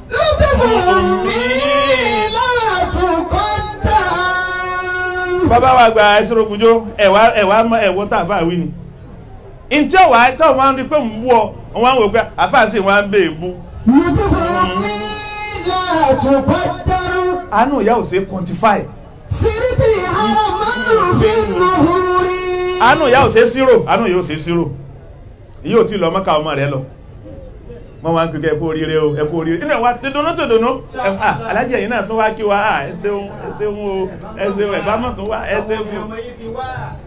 لا تقدر bàbá wa gba ẹsẹ̀rọ̀ ògùnjó ẹ̀wà ẹ̀wà ẹ̀wọ́ tá àfáà wí ni ntí ọ̀wà tí wọ́n máa ń rí pé ń bú ọ wọ́n máa ń wò pé àfáà sì wọ́n á ń bè é bú لتفهمني لا تقدر àánú ìyá ò ṣe é quantify سرت هرما في النهور àánú ìyá ò ṣe é zero àánú ìyá ò ṣe é zero ìyá ò tí ì lọ mọ́ka ọmọ rẹ lọ wọ́n máa ń kíkẹ́ ẹ̀kú oríire o ẹ̀kú oríire nínú ẹ̀wà tí dùnú tó dùnú alájẹ yìí náà tún wá kí wa ah, ẹ ṣeun ẹ ṣeun o ẹ ṣeun ẹ̀ bá mọ̀ tún wá ẹ ṣeun Àwọn o ọmọ yìí ti wá.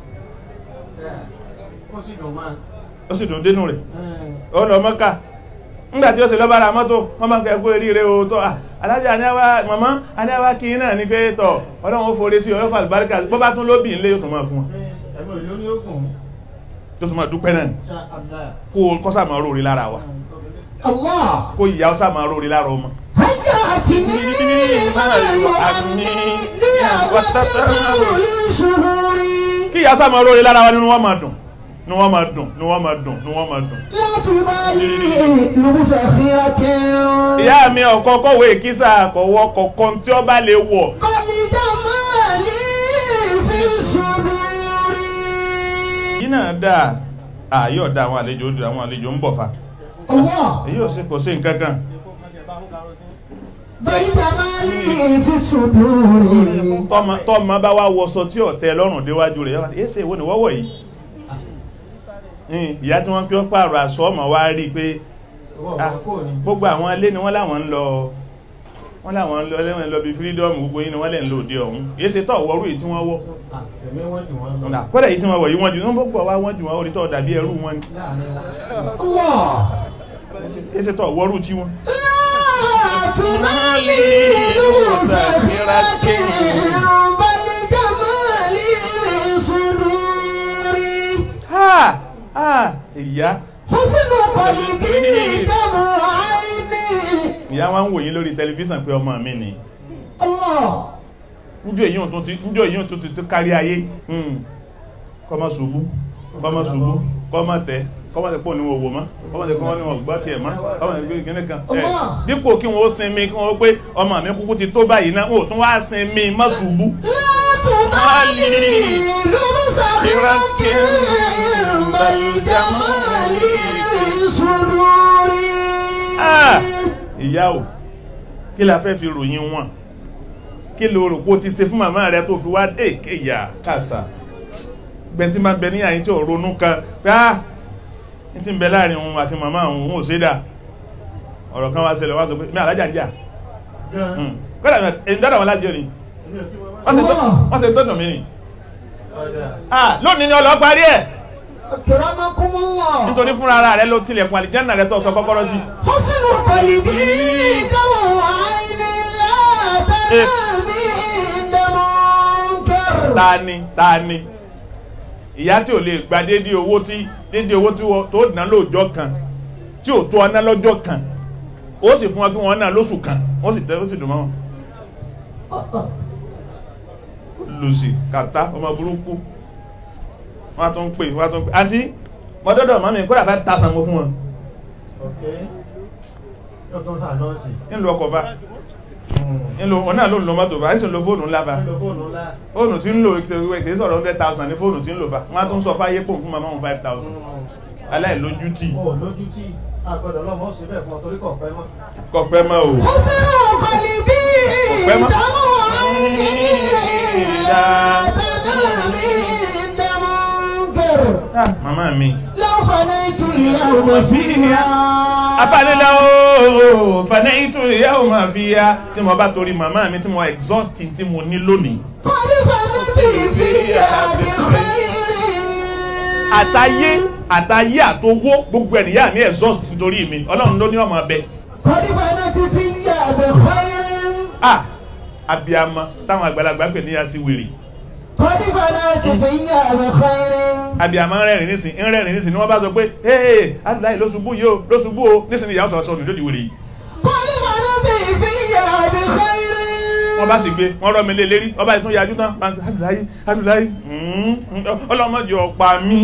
ó sì dùn máa. ó sì dùn dénú rẹ̀ ó lọ mọ́ká ńgbà tí ó sì lọ́bàá ra mọ́tò wọ́n máa ń kẹ́ ẹ̀kú oríire o tó ah, alájẹ àníyàwó màmá àníyàwó kí iná ní pé tọ̀ ọlọ́run ó forí sí ọlọ́fà àlùbáríkà bọ́ bá tún lóbì ńlé yóò tún máa fún wọn ẹ̀mí òyìnbó ní ogun. yóò tún máa dúpẹ́ náà ni ṣá àlá. kó kọ́sà máa róore lára wa الله kó ìyá ọsà máa róore lára ọmọ هيأتني ما يؤمني وتسمع لشهوري kí ìyá ọsà máa róore lára wa nínú wọn máa dùn nínú wọn máa dùn nínú wọn máa dùn nínú wọn máa dùn. لا تبالي لبس خيرك ìyá mi ọ̀kọ́ kọ̀wé kísà kọ̀wọ́ kọ̀kan tí ó bá lè wọ̀ قل جمالي في الصدور yìí náà dáa ààyè ọ̀dà àwọn àlejò àwọn àlejò ń bọ̀ fa الله èyí ò sí kò sí nǹkan kan بل جمالي في الصدور tọ́mọ tọ́mọ bá wá wọṣọ tí ọ̀tẹ́ lọ́rùn déwájú rẹ̀ yọ́wá èsè ìwọ ni wọ́wọ́ yìí Hmm, ìyá tí wọ́n kí wọ́n pààrọ̀ aṣọ ọmọ wa rí i pé Ìwọ ah, ọ̀gá kò ní. gbogbo àwọn ilé ni wọ́n láwọn ń lọ wọ́n láwọn ń lọ lẹ́wọ̀n lọ bí freedom gbogbo yín ni wọ́n lẹ̀ ń lò dé ọ̀hún èsè tọ̀ wọ́rú èyí tí wọ́n wọ́ Ah, ẹ̀mí wọ́n jù wọ́n lọ. ọ̀nà àpẹẹrẹ yìí tí wọ́n wọ̀ yìí wọ́n jù wọ́n gbogbo wa wọ́n jù wọ́n orí tọ̀ dàbí ẹrú wọn ni Láàrin wọn. الله èsè tọ̀ wọ́rú tí wọ́n. لا تبالي لبس خيرك بل جمالي في صدوري ha ha ìyá حسن قلبي دمع عيني ìyá wa ń wò yín lórí tẹlifíṣàn pé ọmọ mi ni الله njọ èyí tó ti njọ èyí tó ti tó kárí ayé hmm. kọ́mọ ṣubú kọ́mọ ṣubú kọ́mọ tẹ kọ́mọ tẹ pọ̀ ní owó mọ́ kọ́mọ tẹ kọ́mọ ní wọn gbọ́ tiẹ̀ mọ́ kọ́mọ tẹ kí ní kan ẹ̀ Allah. dípò kí wọ́n ó sinmi kí wọ́n ó pé ọmọ mi kúkú ti tó báyìí náà ó tún wá sinmi má ṣubú لا تبالي لبس خيرك بل جمالي في صدوري Ah! ìyá o kí la fẹ́ fi ròyìn wọn kí lo rò pé o ti ṣe fún màmá rẹ tó fi wá dé kéyà kàṣà gbẹ̀ntí máa bẹ ní àyín tí ò ronú kan pé á ní ti ń bẹ láàrin òun àti màmá òun òun ò ṣe dà ọ̀rọ̀ kan wá ṣẹlẹ̀ wá sọ pé mi àlájà ń jà Gan. kọ́dà ẹni dáadáa wọn lájọ ni Èmi ò kí wọ́n wọ́n ṣe tó- Allah. wọ́n ṣe tó dùn mí ni Ọ̀dà. Ah, lónìí ni ọlọ́ parí ẹ̀ أكرمكم الله nítorí fúnra ara rẹ ló tilẹ̀kùn àlìjánà rẹ tó sọ kọ́kọ́rọ́ sí حسن قلبي دمع عيني لا تنامي عند منكر ta ni ta ni ìyá tí ò lè gba dédé owó tí dédé owó tí wọ́n- tó ná lóòjọ́ kan tí ò tó ọná lọ́jọ́ kan ó sì fún wọn kí wọ́n ná lóṣù kan ó sì tẹ́ ó sì dùn mọ́ wọn lùsì kàtá ọmọ burúkú wọ́n á tún pè wọ́n á tún pè àǹtí mọ́dọ́dọ̀ mọ́mí kódà bá ta sanwó fún wọn Ok. Yóò tún hà nọ́ọ̀sì. ńlọ ọkọ̀ bá ńlọ ọ̀nà ló ń lo mọ́tò bá ń sì ń lo fóònù ńlá bá Nílò fóònù ńlá. fóònù tí ń lò kìí sọ̀rọ̀ hundred thousand ní fóònù tí ń lò bá wọ́n á tún sọ fáyé pò fún mama wọn five thousand aláìlójútì Ó lójú tí àgbọ̀dọ̀ lọ́mọ ó sì bẹ́ẹ̀ fún ọ torí kọ̀ pẹ́ mọ́. kọ̀pẹ́ mọ́ o. حسن قلبي Ọpẹ́ mọ́. دمع عيني لا تنامي عند منكر Ah, màmá mi. لو خليت اليوم فيها afánilá ooo fanẹ́yìntò ìyá ò máa fi ya tí mo bá torí màmá mi tí mo exhaust tí mo ní lónìí خلفتي فيها بخير àtayé àtayé àtowó gbogbo ènìyàn ní exhaust nítorí mi ọlọ́run ló ní ọmọ ọbẹ̀ خلفتي فيها بخير ah abiyama táwọn àgbàlagbà pè ní asiwèrè خلفتي فيها بخير abiyama ń rẹ́rìn nísìn ń rẹ́rìn nísìn ni wọ́n bá sọ pé hey adúláyé ló ṣubú yìí o ló ṣubú o nísìn ni ìyàwó sọ̀rọ̀ sọ̀rọ̀ lódì wèrè yìí خلفتي فيها بخير wọ́n bá sì gbé wọ́n rọ́ mi lé lérí ọba ìtún yájú tán bá ń pè, adúláyé adúláyé mm, mm, ọlọ́mọdé ọ̀pá mi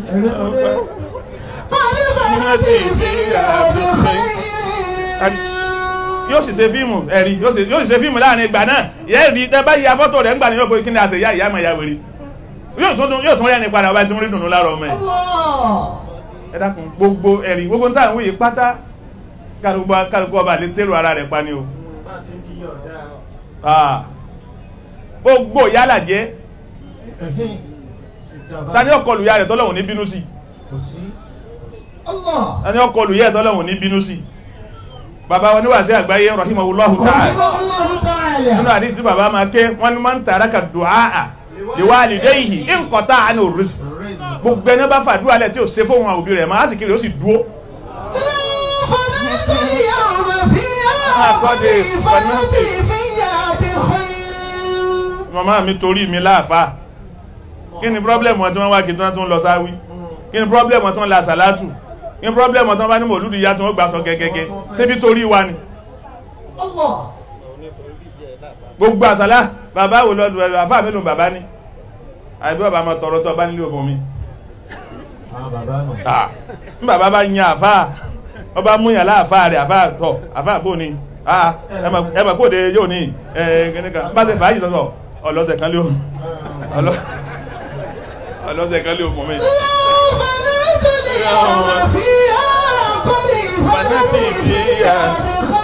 خلفتي فيها بخير yóò sì ṣe fíìmù ẹ̀rí yóò sì yóò sì ṣe fíìmù láàrin ìgbà náà yẹ́ rí tẹ́ bá ya fọ́tò rẹ̀ ń gbà ní ọkọ̀ kí ni àṣẹ ìyá ìyá mọ̀ ìyá wèrè yóò tún yóò tún rẹ́ni padà ọba tí ń rí dùnú lára ọmọ ẹ̀ الله ẹ dákun gbogbo ẹ̀rí gbogbo táwọn wòye pátá kálukú kálukú ọba lè tẹ́rù ara rẹ̀ pa ni o bá ti ń kíyọ̀ dáa Ah. gbogbo yálà jẹ́ ẹ̀hìn ìjàmbá ta ní ọkọlù ya rẹ̀ tọ́lọ́hùn ní bínú sí kò sí الله ta ní ọkọlù yẹ́ tọ́lọ́hùn ní bínú sí bàbá wọn níwàásí àgbáyé rahimahullahu ta'ala رحمه الله تعالى nínú àdísí bàbá máa ké wọ́n ní máa ń tààrà ka dùáà liwalidayhi in qata'a anhu rizq rẹ́ẹ̀dì gbogbo ẹni bá fàdúrà lẹ̀ tí ò ṣe fóun àwọn òbí rẹ̀ máa sì kiri ó sì dúó فنأتي اليوم فيها قد فنأتي فيها بخير màmá mi torí mi láàfá kí ni problem wọn tí wọ́n wá kí tí wọ́n tún lọ sáwí kí ni problem wọn tí wọ́n la sàlátù kí ni problem wọn tí wọ́n bá ní mòlúdì ya tí wọ́n gbà sọ gẹ́gẹ́gẹ́ síbi torí wa ni الله gbogbo àsàlá bàbá wo lọ́dún ẹ̀rọ àfáà mélòó bàbá ní àìbí ọba máa tọrọ tó ọba nílé ọmọ mi àwọn bàbá nù Ah, ń bàbá bá yan àfáà ọba múyàn láàfáà rẹ̀ àfáà tọ̀ àfáà bò ní Ah, ẹ mọ̀ kóde yóò ní ẹ̀ẹ́gẹ́nìkan bá ṣe fàájì sọ́sọ̀ ọlọ́sẹ̀ kan lé o ọlọ́- ọlọ́sẹ̀ kan lé o mọ̀ mi. فنأتي اليوم فيها فنأتي فيها بخير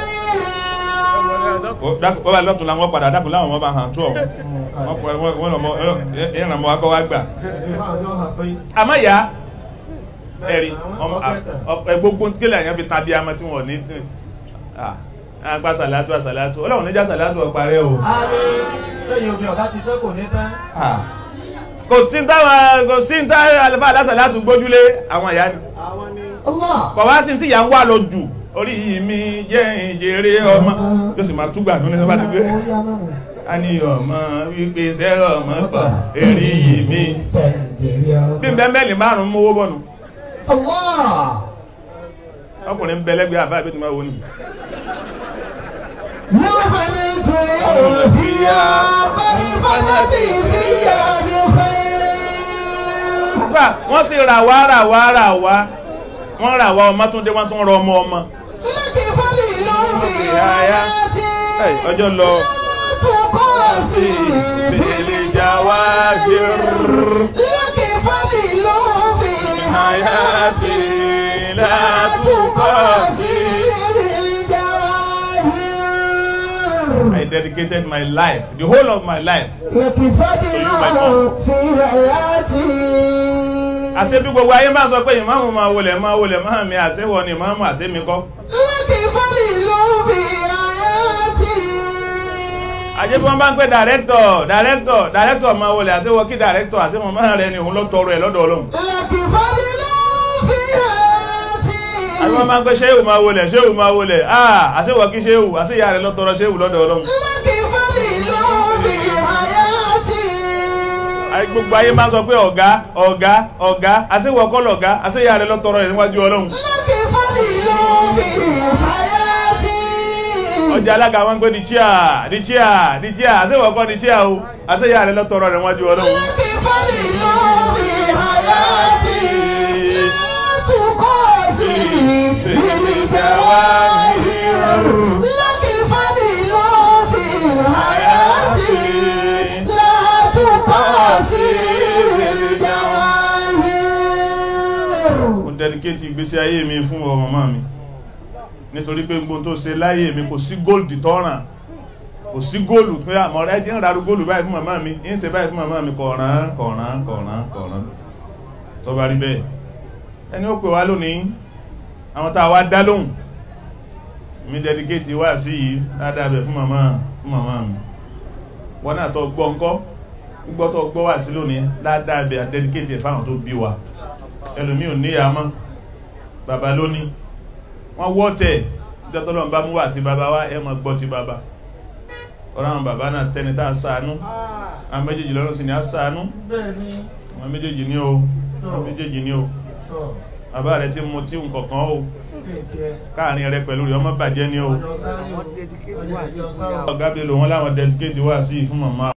bọ́bá lọ́tún làwọn padà dákun láwọn ọmọ bá hàn tó ọ̀hún wọ́n lọ́mọ ìrànmọ́ akọ́ wá gbà. ẹ̀bí fáwọn tí wọ́n hàn pé àmọ́ ìyá ẹ̀rí ọmọ ẹ gbogbo kílẹ̀ àyàn fi tàbí àmọ́ tí wọ́n ní àgbà sàlátù àsàlátù ọlọ́run níjà sàlátù ọparẹ́ o a ní lẹ́yìn omi ọ̀dá ti tẹ́ kò ní tán kò sí ń táwọn kò sí ń táwọn àlùfáà alásàlátù gbójúlé àwọn ìyá ni àwọn ní الله kọ̀ wá sí tí ìyá ń wà lọ jù orí mi jẹ́ ìjèrè ọmọ yóò sì máa túgbà nínú ẹ̀sán bá ti gbé a ní ọmọ wípé iṣẹ́ ọmọ pọ̀ èrí yìí mi bí n bẹ́ mẹ́lì márùn-ún mówó bọ̀nù الله ọkùnrin ń bẹ lẹ́gbẹ̀ẹ́ àbá ìbẹ́tùmá wo ni ما فنيت اليوم فيها قد فنأتي فيها بخير fà wọ́n sì rà wá rà wá rà wá wọ́n rà wá ọmọ tó dé wọ́n tún rọ ọmọ ọmọ لك فضيل في Ẹ̀, حياتي ọjọ́ lọ تقاسي bèèlè jà wá لك فضيل في hayati حياتي látúkọ̀sí. بالجواهر I dedicated my life the whole of my life لك فضيل في حياتي àṣẹ bí gbogbo ayé máa sọ pé ìmáàmù máa wọlẹ̀ máa wọlẹ̀ máa mi àṣẹwọ ni ìmáàmù àṣẹ mi kọ́ لك فضيل في حياتي àṣẹ bí wọ́n bá ń pẹ́ dàrẹ́tọ̀ dàrẹ́tọ̀ dàrẹ́tọ̀ máa wọlẹ̀ àṣẹwọ kí dàrẹ́tọ̀ àṣẹwọ máa rẹ ni òun ló tọrọ ẹ̀ lọ́dọ̀ ọlọ́run لك فضيل في حياتي àbí wọ́n máa ń pẹ́ ṣéhù máa wọlẹ̀ ṣéhù máa wọlẹ̀ ah àṣẹwọ kí ṣéhù àṣẹyà rẹ ló tọrọ ṣéhù lọ́dọ̀ ọlọ́run لك فضيل في حياتي àyè gbogbo ayé máa sọ pé ọ̀gá ọ̀gá ọ̀gá àṣẹwọ kọ́ lọ̀gá àṣẹyà rẹ ló tọrọ ẹ̀ níwájú ọlọ́run لك فضيل في حياتي ọjà alága wọn pé di chia di chia di chia àṣẹwọ kọ́ di chia o àṣẹyà rẹ ló tọrọ ẹ̀ níwájú ọlọ́run لك فضيل في حياتي لا تقاسي بالجواهر لك فضيل في حياتي لا تقاسي بالجواهر mo dedicate ìgbésí ayé mi fún ọ màmá mi nítorí pé gbogbo tó ṣe láyé mi kò sí góòlù tọ́ràn kò sí góòlù pé àmọ́ rẹ jẹ́ ń rarú góòlù báyìí fún màmá mi ń ṣe báyìí fún màmá mi kọ̀ọ̀ràn kọ̀ọ̀ràn kọ̀ọ̀ràn kọ̀ọ̀ràn tó bá rí bẹ́ẹ̀ ẹni ó pè wá lónìí àwọn tá a wá dá lóhùn mi dedicate wá sí yìí ládàá bẹ̀ fún màmá fún màmá mi wọn náà tó gbọ́ ńkọ́ gbọ́ tó gbọ́ wà sí lónìí ládàbẹ̀ àdẹ́díkétì fáwọn tó bí wa ẹlòmí ò níyà mọ́ bàbá lóní wọ́n wọ́ tẹ̀ ìjọtọ́lọ́ bá mú wà sí bàbá wa ẹ mọ̀ gbọ́ ti bàbá ọ̀rọ̀ àwọn bàbá náà tẹni tá a ṣàánú àwọn méjèèjì lọ́rùn sí ni a ṣàánú bẹ́ẹ̀ ni àwọn méjèèjì ní o àwọn méjèèjì ní o tọ̀ bàbá rẹ tí mo tí nǹkankan o kí n tiẹ̀ káàrin rẹ pẹ̀lú rẹ ọmọ bàjẹ́ ní o ọjọ́ sáré o ọjọ́ ìjọ sáré o. ọ̀gá bèèrè wọn láwọn dẹ́tíkéèdì wà sí fún màmá